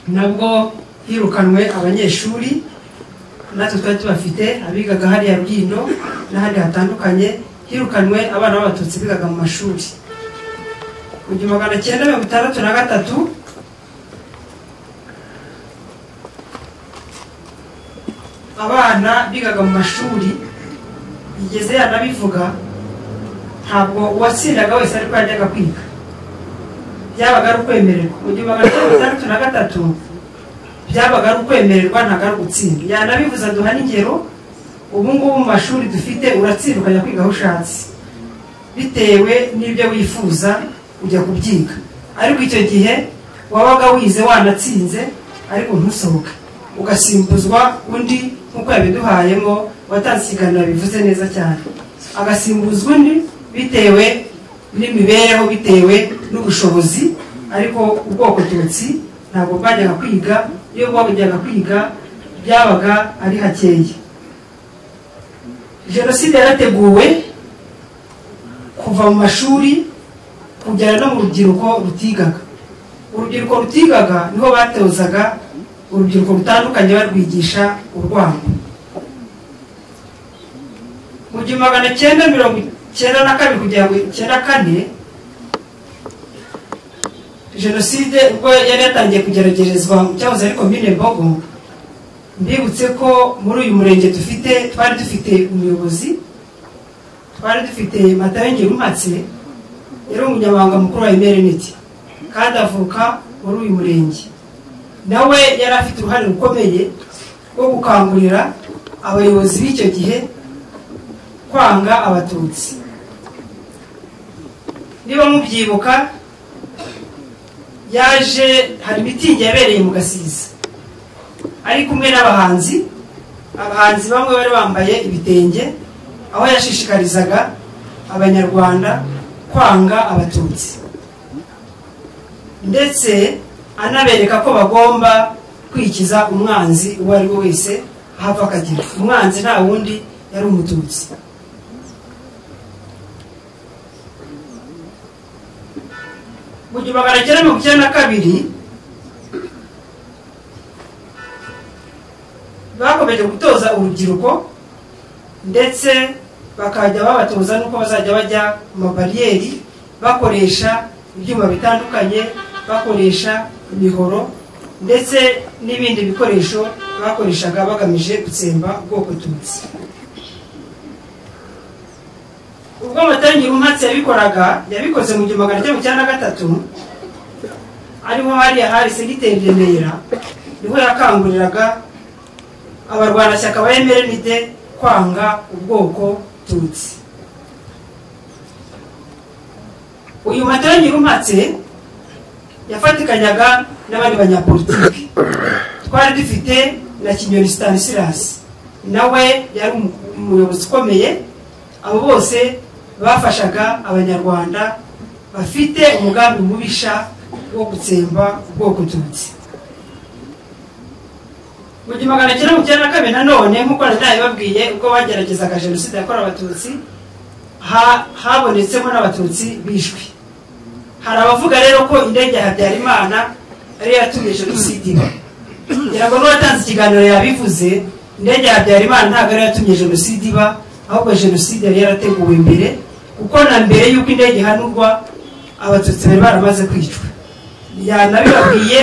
nabwo hirukanwe abanyeshuri natwe twari tubafite abigaga hariya bwino n'ahandi hatandukanye hirukanwe abana b'abatutsi bigaga mu mashuri mu gihumbi magana cyenda mirongo itandatu na gatatu abana bigaga mu mashuri bigeze yanabivuga ntabwo uwatsindaga wese ariko yajyaga kwiga byabaga ari ukwemererwa mu gihe magana atanu atandatu na gatatu byabaga ari ukwemererwa ntabwo ari ugutsinda yanabivuze aduha n'ingero ubu ngubu mu mashuri dufite uratsinda ukajya kwiga aho ushatse bitewe n'ibyo wifuza ujya kubyiga ariko icyo gihe wabaga wize wanatsinze ariko ntusohoke ugasimbuzwa undi nk'uko yabiduhayemo watanze ikiganiro bivuze neza cyane agasimbuzwa undi bitewe n'imibereho bitewe n'ubushobozi ariko ubwoko tutsi ntabwo bwajyaga kwiga iyo bwajyaga kwiga byabaga ari hakeya jenoside yarateguwe kuva mu mashuri kugera no mu rubyiruko rutigaga urubyiruko rutigaga niho batozaga urubyiruko rutandukanye barwigisha urwango mu gihe magana cyenda mirongo icyenda na kabiri kugera ku icyenda kane jenoside ubwo yari yatangiye kugeragezwa mu cyahoze ari komine mbogo mbibutse ko muri uyu murenge dufite twari dufite umuyobozi twari dufite matayenge rumatse yari umunyamabanga mukuru wa emereneti kandi avuka muri uyu murenge nawe yari afite uruhare rukomeye rwo gukangurira abayobozi b'icyo gihe kwanga abatutsi niba mubyibuka yaje hari mitingi yabereye mu gasiza ari kumwe n'abahanzi abahanzi bamwe bari bambaye ibitenge aho yashishikarizaga abanyarwanda kwanga abatutsi ndetse anabereka ko bagomba kwikiza umwanzi uwo ari we wese ahava akagera umwanzi nta wundi yari umututsi mu gihe magana cyenda mirongo icyenda na kabiri bakomeje gutoza urubyiruko ndetse bakajya babatoza n'uko bazajya bajya mu mabariyeri bakoresha ibyuma bitandukanye bakoresha imihoro ndetse n'ibindi bikoresho bakoreshaga bagamije gutsemba ubwoko tutsi ubwo amatangira umwatsi yabikoraga yabikoze mu gihumbi magana cyenda cyenda na gatatu ariho hariya hari segiteri remera niho yakanguriraga abarwanashyaka ba emerenide kwanga ubwoko tutsi uyu matangira umwatsi yafatikanyaga n'abandi banyapolitiki twari dufite na kinyoni stanisilasi nawe yari umuyobozi ukomeye abo bose bafashaga abanyarwanda bafite umugambi mubisha wo gutsemba ubwoko tutsi mu gihumbi magana cyenda mirongo icyenda na kabiri nanone nk'uko nari nabibabwiye ubwo bageragezaga jenoside yakorewe abatutsi ha- habonetsemo n'abatutsi bishwe hari abavuga rero ko indege ya habyarimana ariyo yatumye jenoside iba kugira ngo n'uwatanze ikiganiro yabivuze indege ya habyarimana ntabwo ariyo yatumye jenoside iba ahubwo jenoside yari yarateguwe mbere kuko na mbere y'uko indege ihanurwa abatutsi bari baramaze kwicwa yanabibabwiye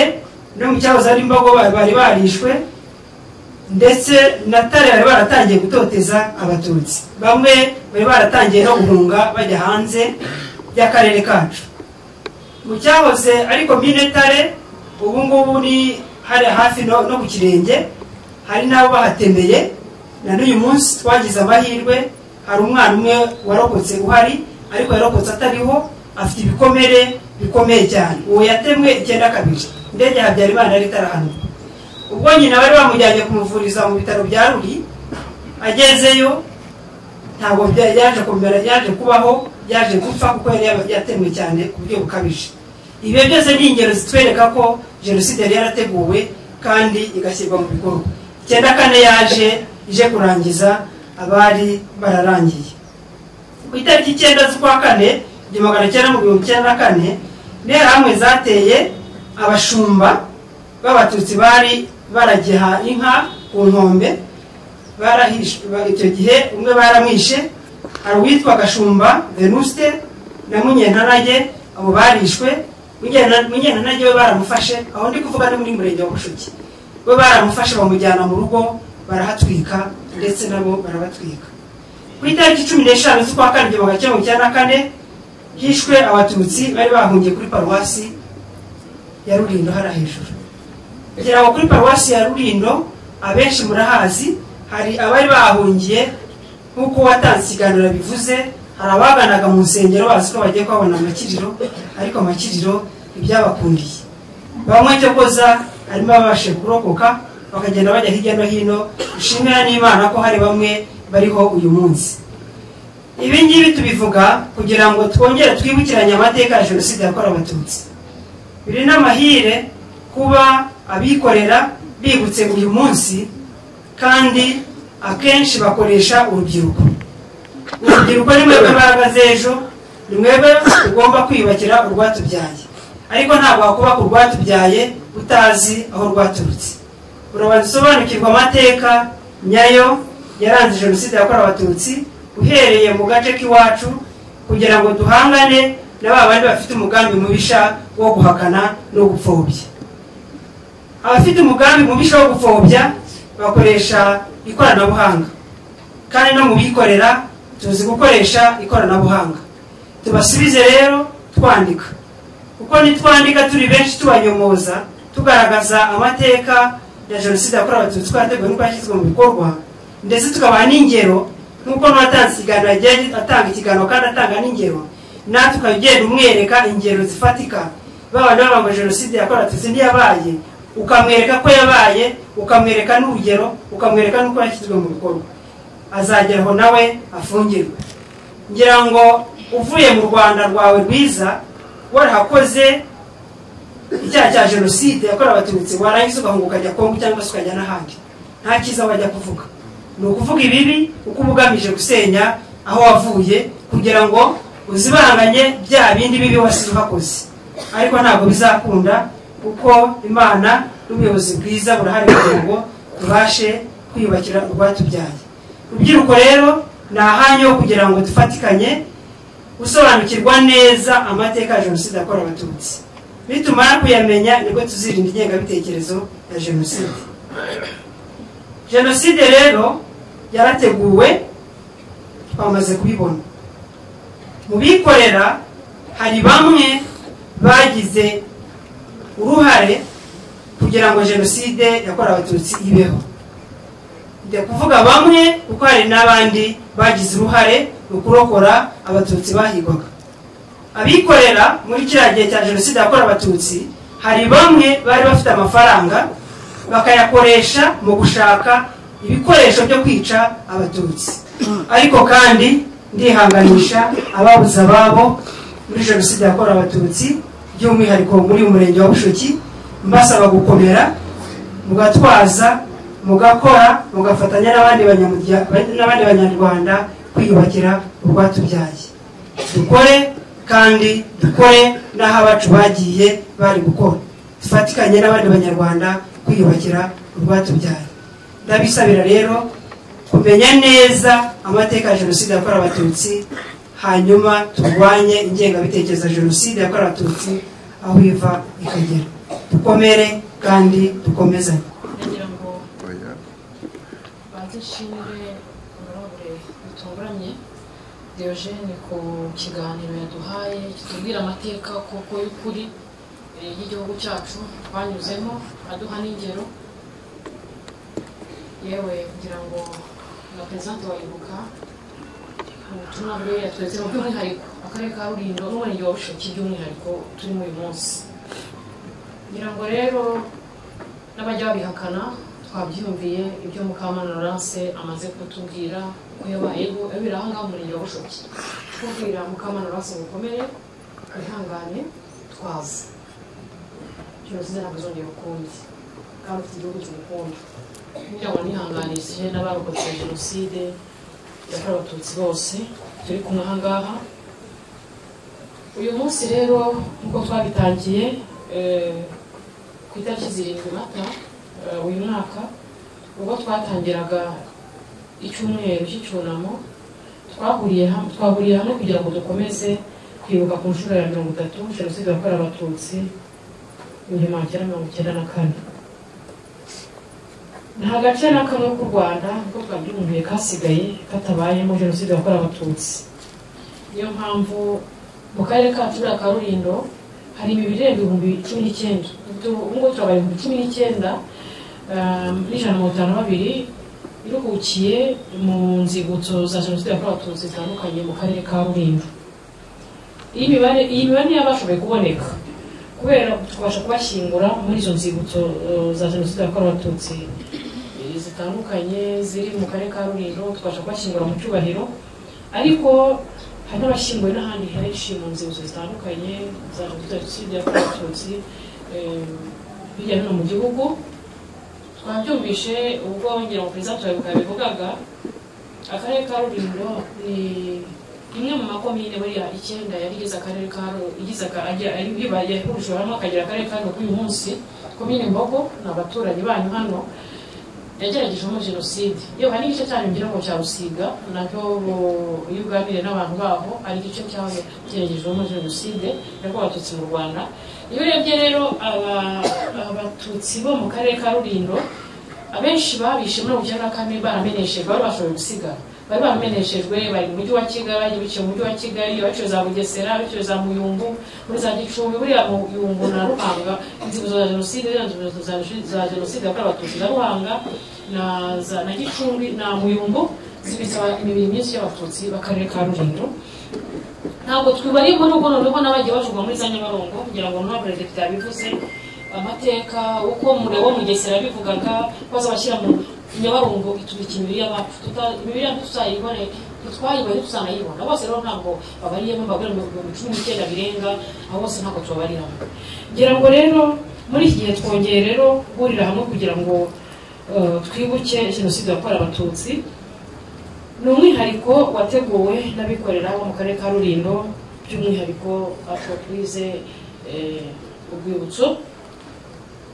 no mu cyahoze ari imbogo ba- bari barishwe ndetse na tare bari baratangiye gutoteza abatutsi bamwe bari baratangiye no guhunga bajya hanze y'akarere kacu mu cyahoze ari komine tare ubu ngubu ni hari hafi no no ku kirenge hari n'abo bahatemeye na n'uyu munsi twagize amahirwe hari umwana umwe warokotse uhari ariko yarokotse atariho afite ibikomere bikomeye cyane uwo yatemwe icyenda kabiri indege ya habyarimana yari itarahanurwa ubwo nyina bari bamujyanye kumuvuriza mu bitaro bya ruri agezeyo ntabwo bya- yaje kumera yaje kubaho yaje gupfa kuko yari yaba- yatemwe cyane ku buryo bukabije ibyo byose ni ingero zitwereka ko jenoside yari yarateguwe kandi igashyirwa mu bikorwa icyenda kane yaje ije kurangiza abari bararangiye ku itariki icyenda z'ukwa kane igihumbi magana cyenda na mirongo icyenda na kane interahamwe zateye abashumba b'abatutsi bari baragiha inka ku nkombe barahishwe ba- icyo gihe umwe baramwishe hari uwitwa gashumba venuste na munyentanage abo barishwe Munyena- munyentanage we baramufashe aho ndi kuvuga ni muri murenge wa bushuki we baramufashe bamujyana mu rugo barahatwika ndetse nabo barabatwika ku itariki cumi n'eshanu z'ukwa kane igihumbi kimwe magana cyenda na kane hishwe abatutsi bari bahungiye kuri paruwasi ya rurindo hariya hejuru kugira ngo kuri paruwasi ya rurindo abenshi murahazi hari abari bahungiye nk'uko watanze ikiganiro bivuze hari abaganaga mu nsengero bazi ko bagiye kuhabona amakiriro ariko amakiriro ntibyabakundiye bamwe cyo koza harimo ababashije kurokoka bakagenda bajya hirya no hino dushimira n'imana ko hari bamwe bariho uyu munsi ibi ngibi tubivuga kugira ngo twongere twibukiranye amateka ya jenoside yakorewe abatutsi biri n'amahire kuba abikorera bibutse uyu munsi kandi akenshi bakoresha urubyiruko urubyiruko ni mwebwe imbaraga z'ejo ni mwebwe tugomba kwiyubakira urwatubyaye ariko ntabwo wakubaka urwatubyaye utazi aho rwaturutse urabanza usobanukirwa amateka nyayo yaranze jenoside yakorewe abatutsi uhereye mu gace k'iwacu kugira ngo duhangane na ba bandi bafite umugambi mubisha wo guhakana no gupfobya abafite umugambi mubisha wo gupfobya bakoresha ikoranabuhanga kandi no mu bikorera tuzi gukoresha ikoranabuhanga tubasubize rero twandika kuko nitwandika turi benshi tubanyomoza tugaragaza amateka ya jenoside yakorewe abatutsi ko yateguwe n'uko yashyizwe mu bikorwa ndetse tukabaha n'ingero nk'uko n'uwatanze ikiganiro yagiye atanga ikiganiro kandi atanga n'ingero natwe ukajya ugenda umwereka ingero zifatika babana bavuga ngo jenoside yakorewe abatutsi ntiyabaye ukamwereka ko yabaye ukamwereka n'urugero ukamwereka n'uko yashyizwe mu bikorwa azageraho nawe afungirwe ngira ngo uvuye mu rwanda rwawe rwiza warahakoze icyaha cya jenoside yakorewe abatutsi warangiza ugahunga ukajya kongo cyangwa se ukajya n'ahandi nta cyiza wajya kuvuga ni ukuvuga ibibi uko uba ugamije gusenya aho wavuye kugira ngo uzibanganye bya bindi bibi wasize uhakoze ariko ntabwo bizakunda kuko imana n'ubuyobozi bwiza burahari kugira ngo tubashe kwiyubakira urwatubyaye rubyiruko rero ni ahanyu ho kugira ngo dufatikanye gusobanukirwa neza amateka ya jenoside yakorewe abatutsi nitumara kuyamenya nibwo tuzirinda ingengabitekerezo ya jenoside jenoside rero yarateguwe twamaze kubibona mu bikorera hari bamwe bagize uruhare kugira ngo jenoside yakorewe abatutsi ibeho ndi kuvuga bamwe kuko hari n'abandi bagize uruhare mu kurokora abatutsi bahigwaga abikorera muri kiriya gihe cya jenoside yakorewe abatutsi hari bamwe bari bafite amafaranga bakayakoresha mu gushaka ibikoresho byo kwica abatutsi ariko kandi ndihanganisha ababuze ababo muri jenoside yakorewe abatutsi by'umwihariko muri uyu murenge wa bushoki mbasaba gukomera mugatwaza mugakora mugafatanya n'abandi banyamurya- n'abandi banyarwanda kwiyubakira urwatubyaye dukore kandi dukore n'aho abacu bagiye bari gukora dufatikanye n'abandi banyarwanda kwiyubakira urwatubyaye ndabisabira rero kumenya neza amateka ya jenoside yakorewe abatutsi hanyuma turwanye ingengabitekerezo ya jenoside yakorewe abatutsi aho iva ikagera dukomere kandi dukomezanye kugira ngo banze nshimire honorable bitunguranye diogene ku kiganiro yaduhaye kitubwira amateka koko y'ukuri eh, y'igihugu cyacu twanyuzemo aduha n'ingero yewe kugira ngo na perezida wayibuka ubutumwa bwe yatweretse mu by'umwihariko akarere ka rurindo n'umurenge wa bushoki by'umwihariko turimo uyu munsi kugira ngo rero n'abajya babihakana twabyumviye ibyo mukamana lance amaze kutubwira uko yabayeho yabera aha ngaha mu murenge wa bushoki kubwira mukamana lance gukomere wihangane twaza jenoside ntabwo izongera ukundi kandi ufite igihugu kimukunda kugira ngo nihanganishije n'abarokotse jenoside yakorewe abatutsi bose turi kumwe aha ngaha uyu munsi rero nk'uko twabitangiye eh, ku itariki zirindwi mata eh, uyu mwaka ubwo twatangiraga icyumweru cy'icyunamo twahuriye hamwe twahuriye hamwe kugira ngo dukomeze kwibuka ku nshuro ya mirongo itatu jenoside yakorewe abatutsi igihumbi magana cyenda mirongo icyenda na kane nta gace na kamwe k'u rwanda ubwo bwabyumuye kasigaye katabayemo jenoside yakorewe abatutsi niyo mpamvu mu karere kacu buriya ka rulindo hari ibirenga ibihumbi cumi n'icyenda ubu ngubu turabaye ibihumbi cumi n'icyenda ah, n'ijana na mirongo itanu na babiri biruhukiye mu nzibutso za jenoside yakorewe abatutsi zitandukanye mu karere ka rulindo iyi mibare iyi mibare ntiyabashoboye kuboneka kubera tubasha kubashyingura muri izo nzibutso eh, za jenoside yakorewe abatutsi eh, zitandukanye ziri mu karere ka rulindo tubasha kubashyingura mu cyubahiro ariko hari n'abashyinguwe n'ahandi henshi mu nzibutso zitandukanye za jenoside yakorewe abatutsi eh, hirya no hino mu gihugu twabyumvishe ubwo ngira ngo perezida turabibuka yabivugaga akarere ka rulindo ni imwe mu makomine buriya icyenda yari igize akarere ka Ru- igize aka- ajya- ari ibyo yahurije hamwe akagira akarere ka rulindo k'uyu munsi komine mbogo ni abaturanyi banyu hano yageragejemo jenoside yewe hari n'igice cyanyu ngira ngo cya rusiga nacyo bo- iyo uganiriye n'abantu baho hari igice cyaho cyeregerejwemo jenoside yakorewe abatutsi mu rwanda iyo urebye rero aba- abatutsi bo mu karere ka rulindo abenshi babishe muri ubu na kane barameneshejwe bari bashoboye gusigara bari barameneshejwe bari mu mujyi wa kigali biciye mu mujyi wa kigali baciye za bugesera baciye za muyumbu muri za gicumbi buriya mu yumbu na ruhanga inzibutso za jenoside ziriya nzibutso za jenoside- za jenoside yakorewe abatutsi za ruhanga na za- na gicumbi na muyumbu zibitsa imibiri myinshi y'abatutsi b'akarere ka rulindo ntabwo twibariyeho n'ubwo noneho n'abagiye bajurwa muri za nyabarongo kugira ngo nta perezida yabivuze amateka uko umuriro wo mugesera yabivugaga baza bashyira mu nyabarongo itubika imibiri y'abapfu Tuta- imibiri yacu tutayibone ntitwayibaye tutanayibona bose rero ntabwo babariyemo bagura ibihumbi cumi n'icyenda birenga abo bose ntabwo tubabariramo ngira ngo rero muri iki gihe twongeye rero guhurira hamwe kugira ngo eh, twibuke jenoside yakorewe abatutsi ni umwihariko wateguwe n'abikorera bo mu karere ka rulindo by'umwihariko afropurize urwibutso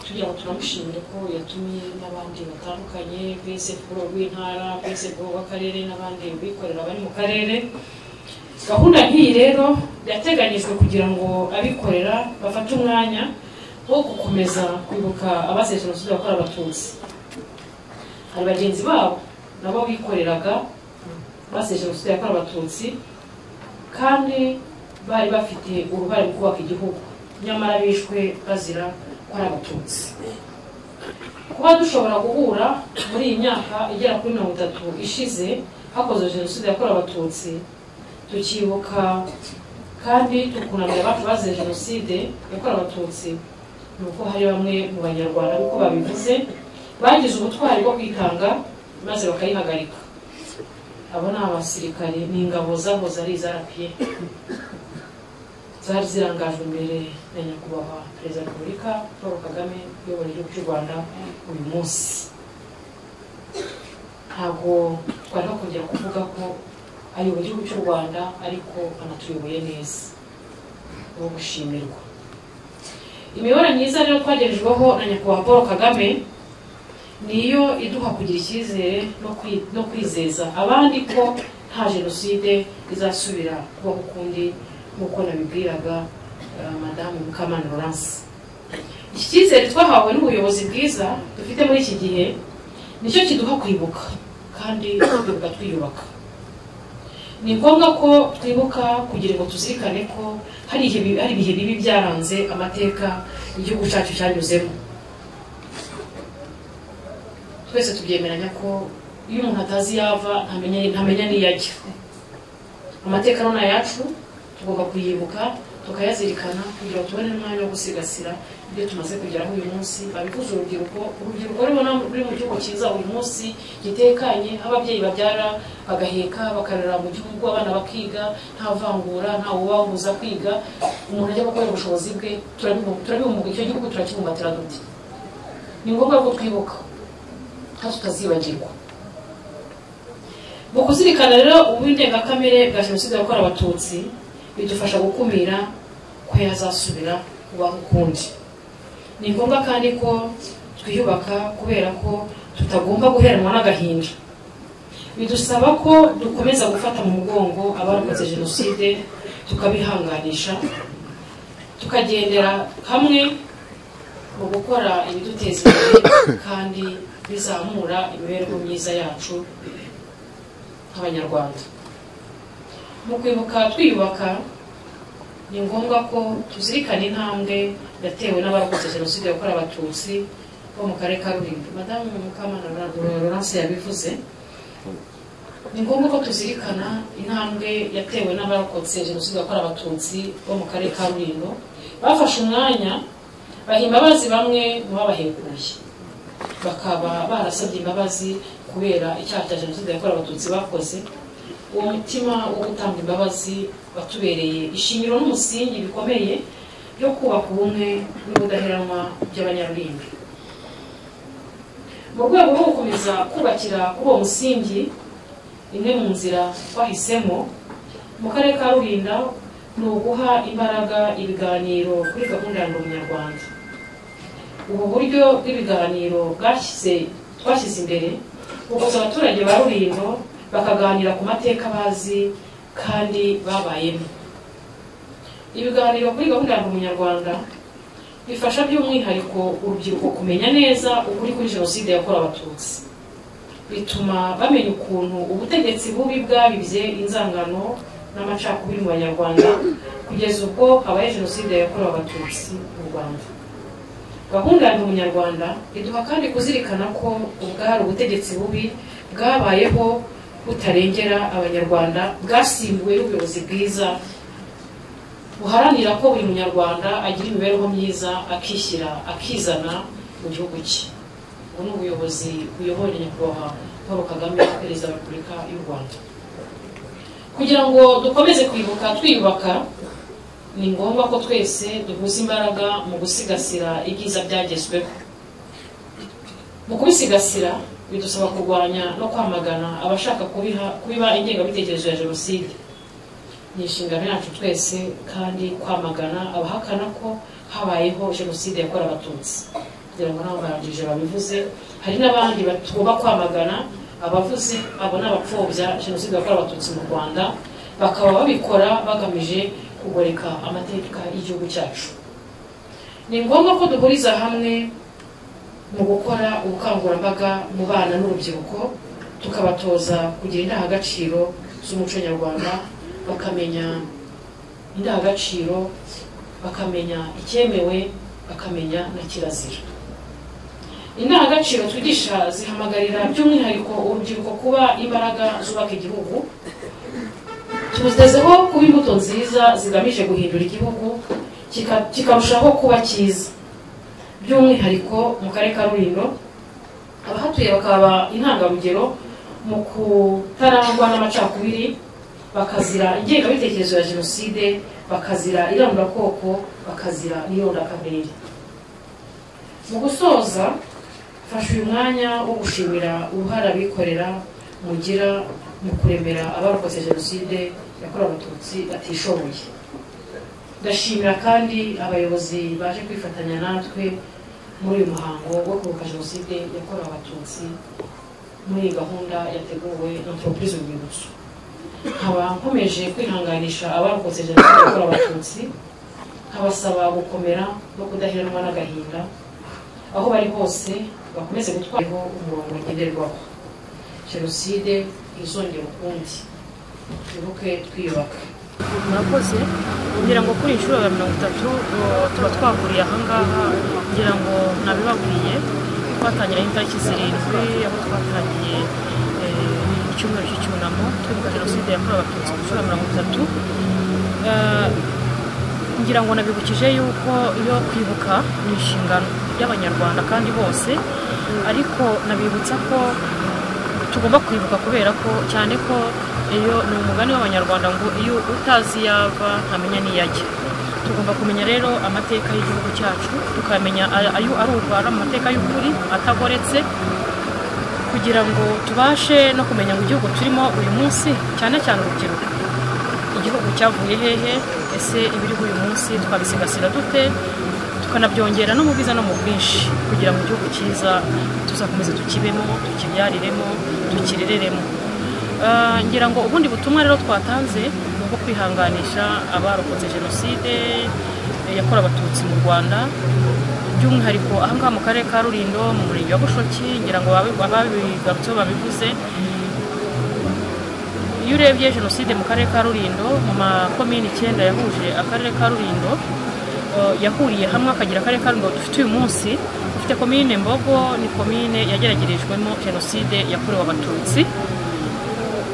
tugira ngo turamushimire ko yatumye n'abandi batandukanye bese kuri rw'intara bese kuri rw'akarere n'abandi bikorera bari mu karere gahunda nk'iyi rero yateganyijwe kugira ngo abikorera bafate umwanya wo gukomeza kwibuka abazize jenoside yakorewe abatutsi hari bagenzi babo nabo bikoreraga baseje jenoside yakorewe abatutsi kandi bari bafite uruhare mu kubaka igihugu nyamara bishwe bazira ko ari abatutsi kuba dushobora guhura muri iyi myaka igera kuri mirongo itatu ishize hakozwe jenoside yakorewe abatutsi tukibuka kandi tukunamira abacu bazize jenoside yakorewe abatutsi ni uko hari bamwe mu banyarwanda uko babivuze bagize ubutwari bwo kwitanga maze bakayihagarika abo ni abasirikare ni ingabo zahoze ari izarapiye zari zirangajwe imbere na nyakubahwa perezida wa repubulika paul kagame uyobora igihugu cy'u rwanda uyu munsi ntabwo twari kongera kuvuga ko ayobora igihugu cy'u rwanda ariko anatuyoboye neza ni uwo gushimirwa imibare myiza rero twagerejweho na nyakubahwa paul kagame niyo iduha kugira icyizere no kwi- no kwizeza abandi ko nta jenoside izasubira kubaho ukundi nk'uko nabibwiraga eh, madamu mukamana laurence iki cyizere twahawe n'ubuyobozi bwiza dufite muri iki gihe nicyo kiduha kwibuka kandi tukibuka twiyubaka ni ngombwa ko twibuka kugira ngo tuzirikane ko hari ibihe- hari ibihe bibi byaranze amateka igihugu cyacu cyanyuzemo twese tubyemeranya ko iyo umuntu atazi yava ntamenya ntamenya n'iyo ajya amateka arona yacu tugomba kuyibuka tukayazirikana kugira ngo tubone n'umwanya wo gusigasira ibyo tumaze kugeraho uyu munsi babivuze urubyiruko urubyiruko rubona ruri mu gihugu cyiza uyu munsi gitekanye aho ababyeyi babyara bagaheka bakarera mu gihugu abana bakiga nta vangura nta wubahuza kwiga umuntu ajya gukorera ubushobozi bwe turabibu- turabibumbuka icyo gihugu turakibumbatira duti ni ngombwa ko twibuka kandi tutazibagirwa mu kuzirikana rero uburengankamere bwa jenoside yakorewe abatutsi bidufasha gukumira ko yazasubira kubaho ukundi ni ngombwa kandi ko twiyubaka kubera ko tutagomba guheranwa n'agahinda bidusaba ko dukomeza gufata mu mugongo abakoze jenoside tukabihanganisha tukagendera hamwe mu gukora ibiduteza imbere kandi bizamura imibereho myiza yacu nk'abanyarwanda mu kwibuka twiyubaka ni ngombwa ko tuzirikana intambwe yatewe n'abarokotse jenoside yakorewe abatutsi bo mu karere ka rulindo madamu mukamana laurence yabivuze ni ngombwa ko tuzirikana intambwe yatewe n'abarokotse jenoside yakorewe abatutsi bo mu karere ka rulindo bafashe umwanya baha imbabazi bamwe mu babahekuye bakaba barasabye imbabazi kubera icyaha cya jenoside yakorewe abatutsi bakoze uwo mutima wo gutanga imbabazi watubereye ishingiro n'umusingi bikomeye byo kubaka ubumwe n'ubudaheranwa by'abanyarurinda mu rwego rwo gukomeza kubakira kuri uwo musingi imwe mu nzira twahisemo mu karere ka rurinda ni uguha imbaraga ibiganiro kuri gahunda ya ngo munyarwanda ubu buryo bw'ibiganiro bwashyize twashyize imbere bukoza abaturage ba rulindo bakaganira ku mateka bazi kandi babayemo ibiganiro kuri gahunda ya Ndi umunyarwanda bifasha by'umwihariko urubyiruko kumenya neza ukuri kuri jenoside yakorewe abatutsi bituma bamenya ukuntu ubutegetsi bubi bwabibye inzangano n'amacakubiri mu banyarwanda kugeza ubwo habaye jenoside yakorewe abatutsi mu rwanda gahunda ya Ndi umunyarwanda iduha kandi kuzirikana ko ubwari ubutegetsi bubi bwabayeho butarengera abanyarwanda bwasimbuwe n'ubuyobozi bwiza buharanira ko buri munyarwanda agira imibereho myiza akishyira akizana mu gihugu cye ubu ni ubuyobozi buyoboye nyakubahwa paul kagame perezida wa repubulika y'u rwanda kugira ngo dukomeze kwibuka twiyubaka ni ngombwa ko twese duhuza imbaraga mu gusigasira ibyiza byagezweho mu kubisigasira bidusaba kurwanya no kwamagana abashaka kubiha- kubiba ingengabitekerezo ya jenoside ni inshingano yacu twese kandi kwamagana abahakana ko habayeho jenoside yakorewe abatutsi kugira ngo nabo barangije babivuze hari n'abandi batugomba kwamagana abavuze abo ni abapfobya jenoside yakorewe abatutsi mu rwanda bakaba babikora bagamije kugoreka amateka y'igihugu cyacu ni ngombwa ko duhuriza hamwe mu gukora ubukangurambaga mu bana n'urubyiruko tukabatoza kugira indangagaciro z'umuco nyarwanda bakamenya indangagaciro bakamenya icyemewe bakamenya na kirazira indangagaciro twigisha zihamagarira by'umwihariko urubyiruko kuba imbaraga zubaka igihugu tubuzezeho kuba imbuto nziza zigamije guhindura igihugu kika- kikarushaho kuba cyiza by'umwihariko mu karere ka rulindo abahatuye bakaba intangarugero mu kutarangwa n'amacakubiri bakazira ingengabitekerezo ya jenoside bakazira irangurabwoko bakazira n'irondakamere mu gusoza mfashe uyu mwanya wo gushimira uruhare abikorera mugira mu kuremera abarokotse jenoside yakorewe abatutsi batishoboye ndashimira kandi abayobozi baje kwifatanya natwe muri uyu muhango wo kwibuka jenoside yakorewe abatutsi muri iyi gahunda yateguwe na entreprise urwibutso nkaba nkomeje kwihanganisha abarokotse jenoside yakorewe abatutsi nkabasaba gukomera no kudaheranwa n'agahinda aho bari hose bakomeze gutwaraho umurongo ngenderwaho jenoside ntizongere ukundi twibuke twiyubaka mwakoze kugira ngo kuri inshuro ya mirongo itatu uh, tuba twahuriye ahangaha kugira ngo nabibabwiye twatangira itariki zirindwi aho twatangiye eh, icyumweru cy'icyunamo twibuka jenoside yakorewe abatutsi ku nshuro ya mirongo itatu Eh, ngira ngo nabibukije yuko iyo kwibuka ni inshingano y'abanyarwanda kandi bose ariko nabibutsa ko tugomba kwibuka kubera ko cyane ko iyo ni umugani w'abanyarwanda ngo iyo utazi iyo ava ntamenya n'iyo ajya tugomba kumenya rero amateka y'igihugu cyacu tukamenya ayo ari urwara mu mateka y'ukuri atagoretse kugira ngo tubashe no kumenya ngo igihugu turimo uyu munsi cyane cyane urubyiruko igihugu cyavuye hehe ese ibiriho uyu munsi twabisigasira dute tukanabyongera no mu bwiza no mu bwinshi kugira ngo igihugu cyiza tuzakomeze tukibemo tukibyariremo tukirereremo Ah, ngira ngo ubundi butumwa rero twatanze ni ubwo kwihanganisha abarokotse jenoside eh, yakorewe abatutsi mu rwanda by'umwihariko aha ngaha mu karere ka rurindo mu murenge wa bushoki ngira ngo ababi- ababigarutseho babivuze iyo urebye jenoside mu karere ka rurindo mu makomini icyenda yahuje akarere ka rurindo o, yahuriye hamwe akagira akarere ka rurindo dufite uyu munsi dufite komine mbogo ni komine yageragerejwemo jenoside yakorewe abatutsi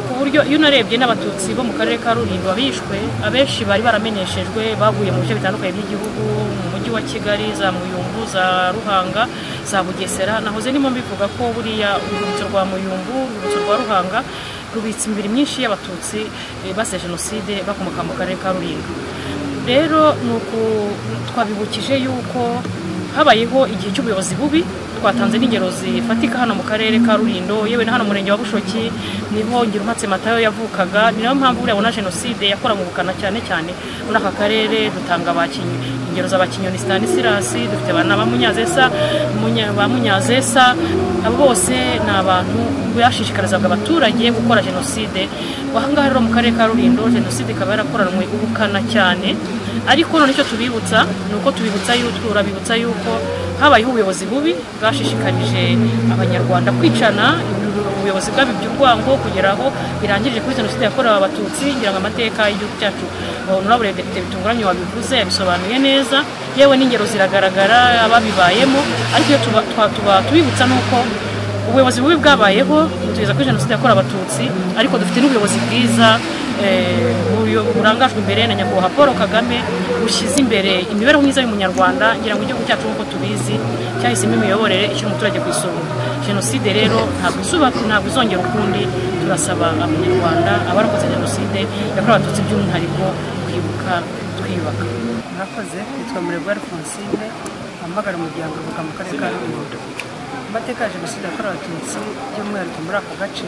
ku buryo iyo unarebye n'abatutsi bo mu karere ka rurindo abishwe abenshi bari baramenyeshejwe baguye mu bice bitandukanye by'igihugu mu mujyi wa kigali za muyumbu za ruhanga za bugesera nahoze ndimo mbivuga ko buriya urwibutso rwa muyumbu urwibutso rwa ruhanga rubitse imibiri myinshi y'abatutsi eh, basize jenoside bakomoka mu karere ka rurindo rero ni uku twabibukije yuko habayeho igihe cy'ubuyobozi bubi twatanze n'ingero zifatika hano mu karere ka rurindo yewe na hano mu murenge wa bushoki niho ngirumatse matayo yavukaga ni nayo mpamvu buriya bona jenoside yakoranwe ubukana cyane cyane muri aka karere dutanga abakinyi ingero za bakinyoni stanisirasi dufite abana ba munyazesa munya- ba munyazesa abo bose ni abantu bashishikarizaga abaturage gukora jenoside aha ngaha rero mu karere ka rurindo jenoside ikaba yarakoranwe ubukana cyane ariko none icyo tubibutsa ni uko tubibutsa yuko turabibutsa yuko habayeho ubuyobozi bubi bwashishikarije abanyarwanda kwicana ubuyobozi bwabi by'urwango kugira aho birangirije kuri jenoside yakorewe abatutsi ngira ngo amateka y'igihugu cyacu honorable depite bitunguranye wabivuze yabisobanuye neza yewe n'ingero ziragaragara ababibayemo ariko iyo tuba- twa- tuba tubibutsa ni uko ubuyobozi bubi bwabayeho tugeza kuri jenoside yakorewe abatutsi ariko dufite n'ubuyobozi bwiza eh, buyo- burangajwe imbere na nyakubahwa paul kagame bushyize imbere imibereho myiza y'umunyarwanda ngira ngo igihugu cyacu nk'uko tubizi cyahisemo imiyoborere ishyira umuturage ku isonga jenoside rero ntabwo izuba ntabwo izongera ukundi turasaba abanyarwanda abarokotse jenoside yakorewe abatutsi by'umwihariko kwibuka twiyubaka mwakoze yitwa murebwa alphonsine amagara umuryango uvuka mu karere ka rulindo amateka ya jenoside yakorewe abatutsi by'umwihariko muri aka gace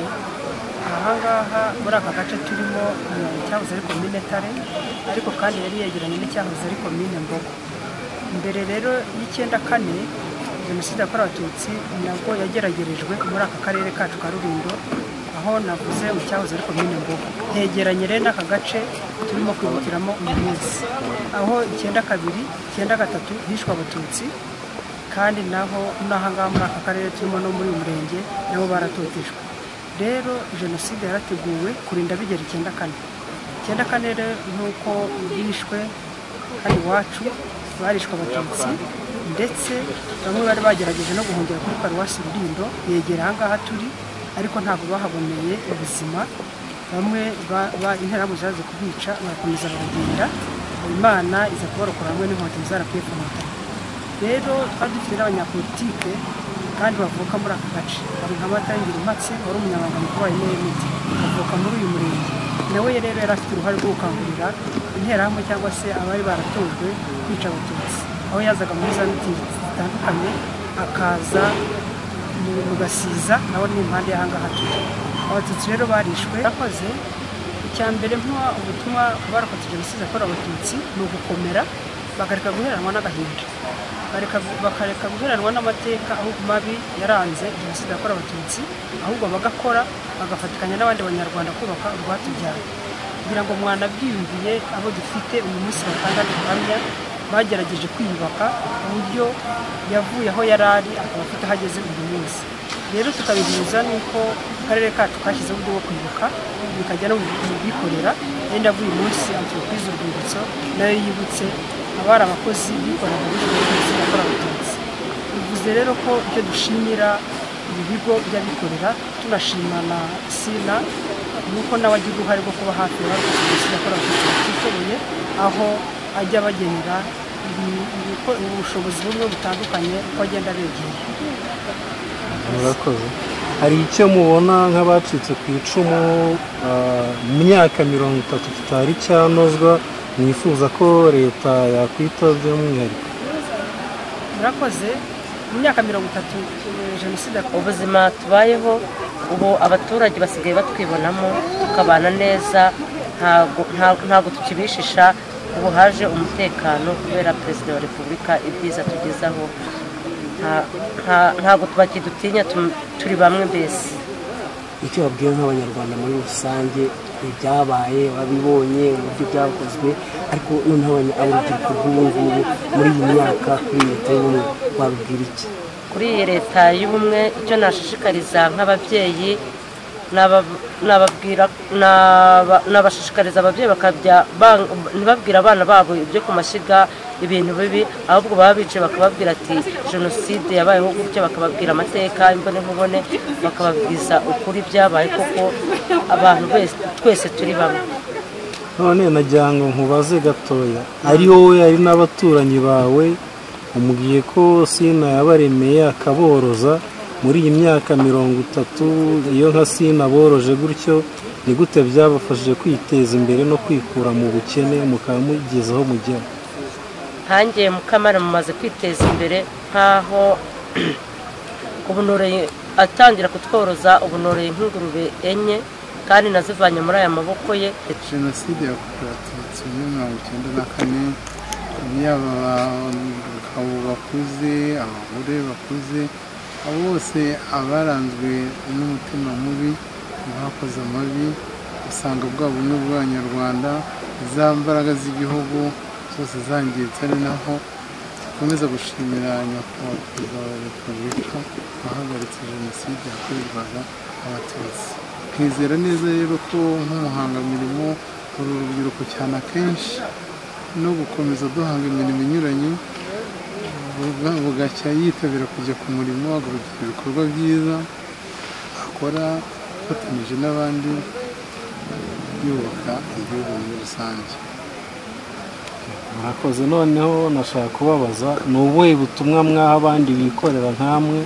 ahangaha muri aka gace turimo ni icyahoze ari komine tare ariko kandi yari yegeranye n'icyahoze ari komine mbogo mbere rero y'icyenda kane jenoside yakorewe abatutsi nabwo yageragerejwe muri aka karere kacu ka rulindo aho navuze mu cyahoze ari komine mbogo hegeranye rero n'aka gace turimo kwibukiramo uyu munsi aho icyenda kabiri icyenda gatatu hishwe abatutsi kandi naho n'ahangaha muri aka karere turimo no muri uyu murenge nabo baratotejwe rero jenoside yarateguwe kurinda bigera icyenda kane icyenda kane rero ni uko bishwe hano iwacu barishwe abatutsi ndetse bamwe bari bagerageje no guhungira kuri paruwasi rurindo yegera ahangaha turi ariko ntabwo bahaboneye ubuzima bamwe ba- ba- interahamwe zaje kubica barakomeza baragenda imana iza kubarokora hamwe n'inkotanyi zarapfuye rero twari dufite n'abanyapolitike kandi bavuka muri aka gace hari nka Matayo Ngirumpatse wari umunyamabanga mukuru wa MNT avuka muri uyu murenge nawe rero yari afite uruhare rwo gukangurira interahamwe cyangwa se abari baratojwe kwica abatutsi aho yazaga muri za mitingi zitandukanye akaza mu- mu gasiza nawe ni impande y'ahangaha turi abatutsi rero barishwe yakoze icya mbere mpuha ubutumwa ku barokotse jenoside yakorewe abatutsi ni ugukomera bakareka guheranwa n'agahinda bareka bakareka guheranwa n'amateka ahubwo mabi yaranze jenoside yakorewe abatutsi ahubwo bagakora bagafatikanya n'abandi banyarwanda kubaka urwatubyaye kugira ngo mwanabyiyumviye abo dufite uyu munsi batanga ubuhamya bagerageje kwiyubaka ku buryo yavuye aho yari ari akaba afite aho ageze uyu munsi rero tukabihuza n'uko akarere kacu kashyizeho uburyo bwo kwibuka bikajya no mu bikorera yenda buri munsi antiropurize urwibutso nayo yibutse abari abakozi bikorera muri jenoside yakorewe abatutsi bivuze rero ko icyo dushimira ibi bigo by'abikorera tunashima na sina nuko nawe agira uruhare rwo kuba hafi y'abakoze jenoside yakorewe abatutsi batishoboye aho ajya abagenera ibi- ibiko- ubushobozi bumwe butandukanye uko agenda abegera murakoze hari icyo mubona nk'abacitse ku icumu ah, mu myaka mirongo itatu kitari cyanozwa mwifuza ko leta yakwita by'umwihariko murakoze mu myaka mirongo itatu eh, jenoside yakorewe ubuzima tubayeho ubu abaturage basigaye batwibonamo tukabana neza ntago nta- ntago tukibishisha ubu haje umutekano kubera perezida wa repubulika ibyiza tugezaho Nta- nta- ntago bakidutinya tum- turi bamwe mbese icyo babwiye nk'abanyarwanda muri rusange ibyabaye wabibonye uburyo byakozwe ariko noneho abanya- urubyiruko rw'ubu ngubu muri iyi myaka kuri leta y'ubumwe wabibwira iki kuri iyi leta y'ubumwe icyo nashishikariza nk'ababyeyi naba- nababwira- naba- nabashishikariza ababyeyi bakajya bang- ntibabwire abana babo ibyo ku mashyiga ibintu bibi ahubwo baba bicaye bakababwira ati jenoside yabayeho gutya bakababwira amateka imbone nkubone bakababwiza ukuri byabaye koko abantu bese- twese turi bamwe none nagira ngo nkubaze gatoya ari wowe ari n'abaturanyi bawe umubwiye ko sina yabaremeye akaboroza muri iyi myaka mirongo itatu iyo nka sina boroje gutyo ni gute byabafashije kwiteza imbere no kwikura mu bukene mukaba mugeze aho mujya hangiye mukamara mumaze kwiteza imbere nk'aho ubunoroye atangira kutworoza ubunoroye nk'ingurube enye kandi nazivanye muri aya maboko ye jenoside yakorewe abatutsi muri mirongo icyenda na kane yaba abagabo bakuze abagore bakuze abo bose abaranzwe n'umutima mubi bakoze amabi usanga bwa bumwe bw'abanyarwanda za mbaraga z'igihugu zose zangiritse ari naho dukomeza gushimira nyakubahwa perezida wa repubulika wahagaritse jenoside yakorerwaga abatutsi twizera neza rero ko nk'umuhangamirimo uru rubyiruko cyane akenshi no gukomeza duhanga imirimo inyuranye buga- bugacya yitabira kujya ku murimo agakurikira ibikorwa byiza akora afatanyije n'abandi yubaka igihugu muri rusange murakoze noneho nashaka kubabaza ni ubuhe butumwa mwaha abandi bikorera nk'amwe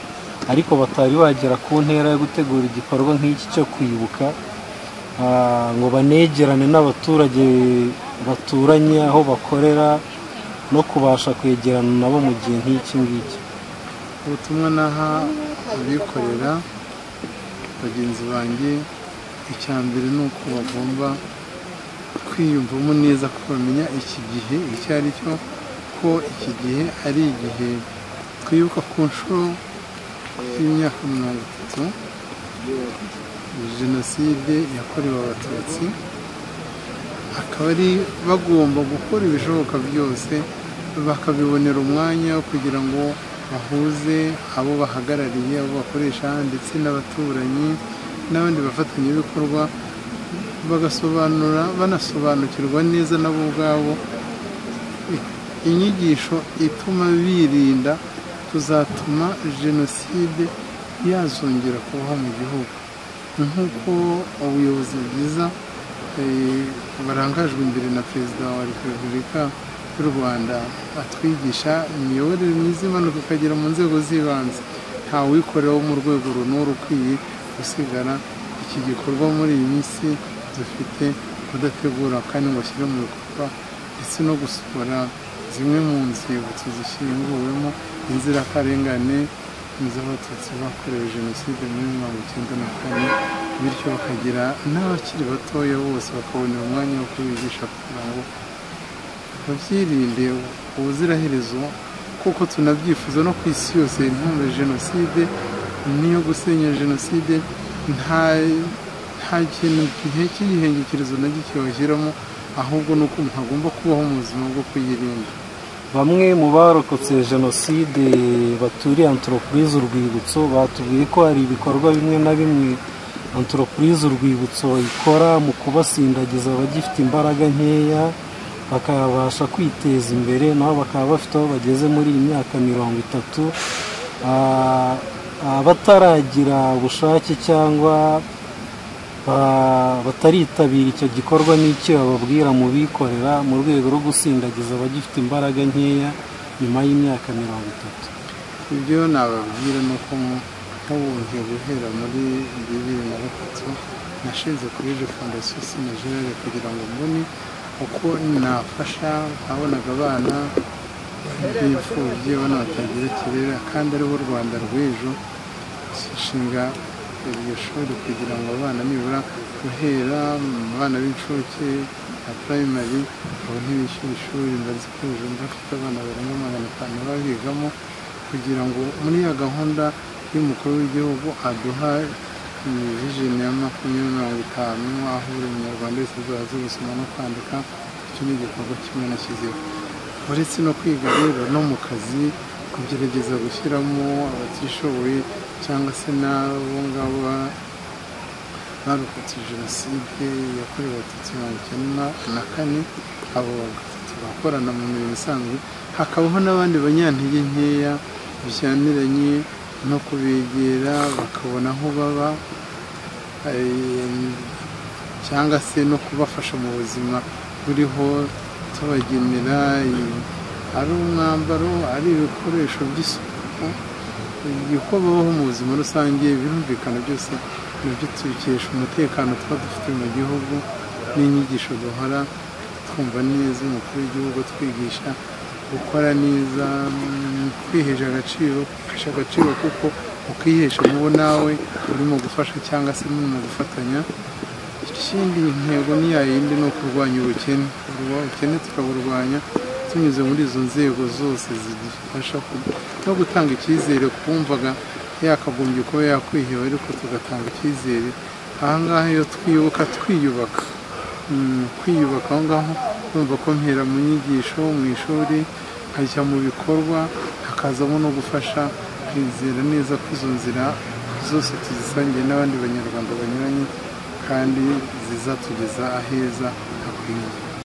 ariko batari bagera ku ntera yo gutegura igikorwa nk'iki cyo kwibuka ah, ngo banegerane n'abaturage baturanye aho bakorera no kubasha kwegerana nabo mu gihe nk'iki ngiki ubutumwa naha abikorera bagenzi banjye icya mbere ni uko bagomba kwiyumvamo neza ko bamenya iki gihe icyo ari cyo ko iki gihe ari igihe twibuka ku nshuro y'imyaka mirongo itatu jenoside yakorewe abatutsi akaba ari bagomba gukora ibishoboka byose bakabibonera umwanya wo kugira ngo bahuze abo bahagarariye abo bakoresha ndetse n'abaturanyi n'abandi bafatanyabikorwa bagasobanura banasobanukirwa neza nabo ubwabo inyigisho ituma birinda tuzatuma jenoside yazongera kubaho mu gihugu nk'uko ubuyobozi bwiza eh, burangajwe imbere na perezida wa repubulika y'u rwanda atwigisha imiyoborere myiza imanuka ikagera mu nzego z'ibanze nta wikorera wo mu rwego runuru ukwiye gusigara iki gikorwa muri iyi minsi dufite kudategura kandi ngo ashyire mu bikorwa ndetse no gusohora zimwe mu nzibutso zishyinguwemo inzirakarengane z'abatutsi bakorewe jenoside muri mirongo icyenda na kane bityo bakagira n'abakiri batoya bose bakabonera umwanya wo kubigisha kugira ngo babyirinde ubuziraherezo kuko tunabyifuza no ku isi yose inkunga ya jenoside niyo gusenya jenoside nta nta kintu gihe cy'igihingikirizo na gike bashyiramo ahubwo ni uko hagomba kubaho mu buzima bwo kuyirinda bamwe mu barokotse jenoside baturiye antoropurize urwibutso batubwiye ko hari ibikorwa bimwe na bimwe antoropurize urwibutso ikora mu kubasindagiza abagifite imbaraga nkeya bakabasha kwiteza imbere nabo bakaba bafite aho bageze muri iyi myaka mirongo itatu Ah, abataragira ubushake cyangwa ba- bataritabira icyo gikorwa n'icyo bababwira mu bikorera mu rwego rwo gusindagiza abagifite imbaraga nkeya nyuma y'imyaka mirongo itatu ibyo nababwira ni uko nk'ubundi guhera muri bibiri na gatatu nashinze kuri je fondasiyo sinajere kugira ngo mbone uko nafasha ababonaga abana b'imfubyi abana batagira kirera kandi aribo rwanda rw'ejo nshinga iryo shuri kugira ngo abana nibura guhera mu bana b'incuke na purayimari babone bishyura ishuri mbazi ko jumba afite abana barenga magana atanu babigamo kugira ngo muri ya gahunda y'umukuru w'igihugu aduha ni vijini ya makumyabiri na bitanu aho buri munyarwanda wese azaza gusoma no kwandika icyo ni igikorwa kimwe nashyizeho uretse no kwiga rero no mu kazi kugerageza gushyiramo abatishoboye cyangwa se n'abo ngabo ba- barokotse jenoside yakorewe abatutsi mirongo icyenda na kane abo batatu bakorana mu mirimo isanzwe hakabaho n'abandi banyantege nkeya bijyaniranye no kubegera bakabona aho baba eh, cyangwa se no kubafasha mu buzima buriho tubagenera i- ari umwambaro ari ibikoresho by'isuku uko babaho mu buzima rusange birumvikana byose nibyo tubikesha umutekano tuba dufite mu gihugu n'inyigisho duhora twumva neza umukuru w'igihugu twigisha gukora neza mm, kwihesha agaciro kwihesha agaciro kuko ukihesha mubo nawe urimo gufasha cyangwa se murimo gufatanya ikindi intego ni ya yindi ni ukurwanya ubukene Kurwa- ubukene tukaburwanya tunyuze muri izo nzego zose zidufasha ku- no gutanga icyizere kumvaga yakagombye kuba yakwiheba ariko tugatanga icyizere ahangaha iyo twibuka twiyubaka Mm, kwiyubaka aho ngaho kumva ko mpera mu nyigisho mu ishuri nkajya mu bikorwa hakazamo no gufasha kwizera neza ko izo nzira zose tuzisangiye n'abandi banyarwanda banyuranye kandi zizatugeza aheza hakwiriye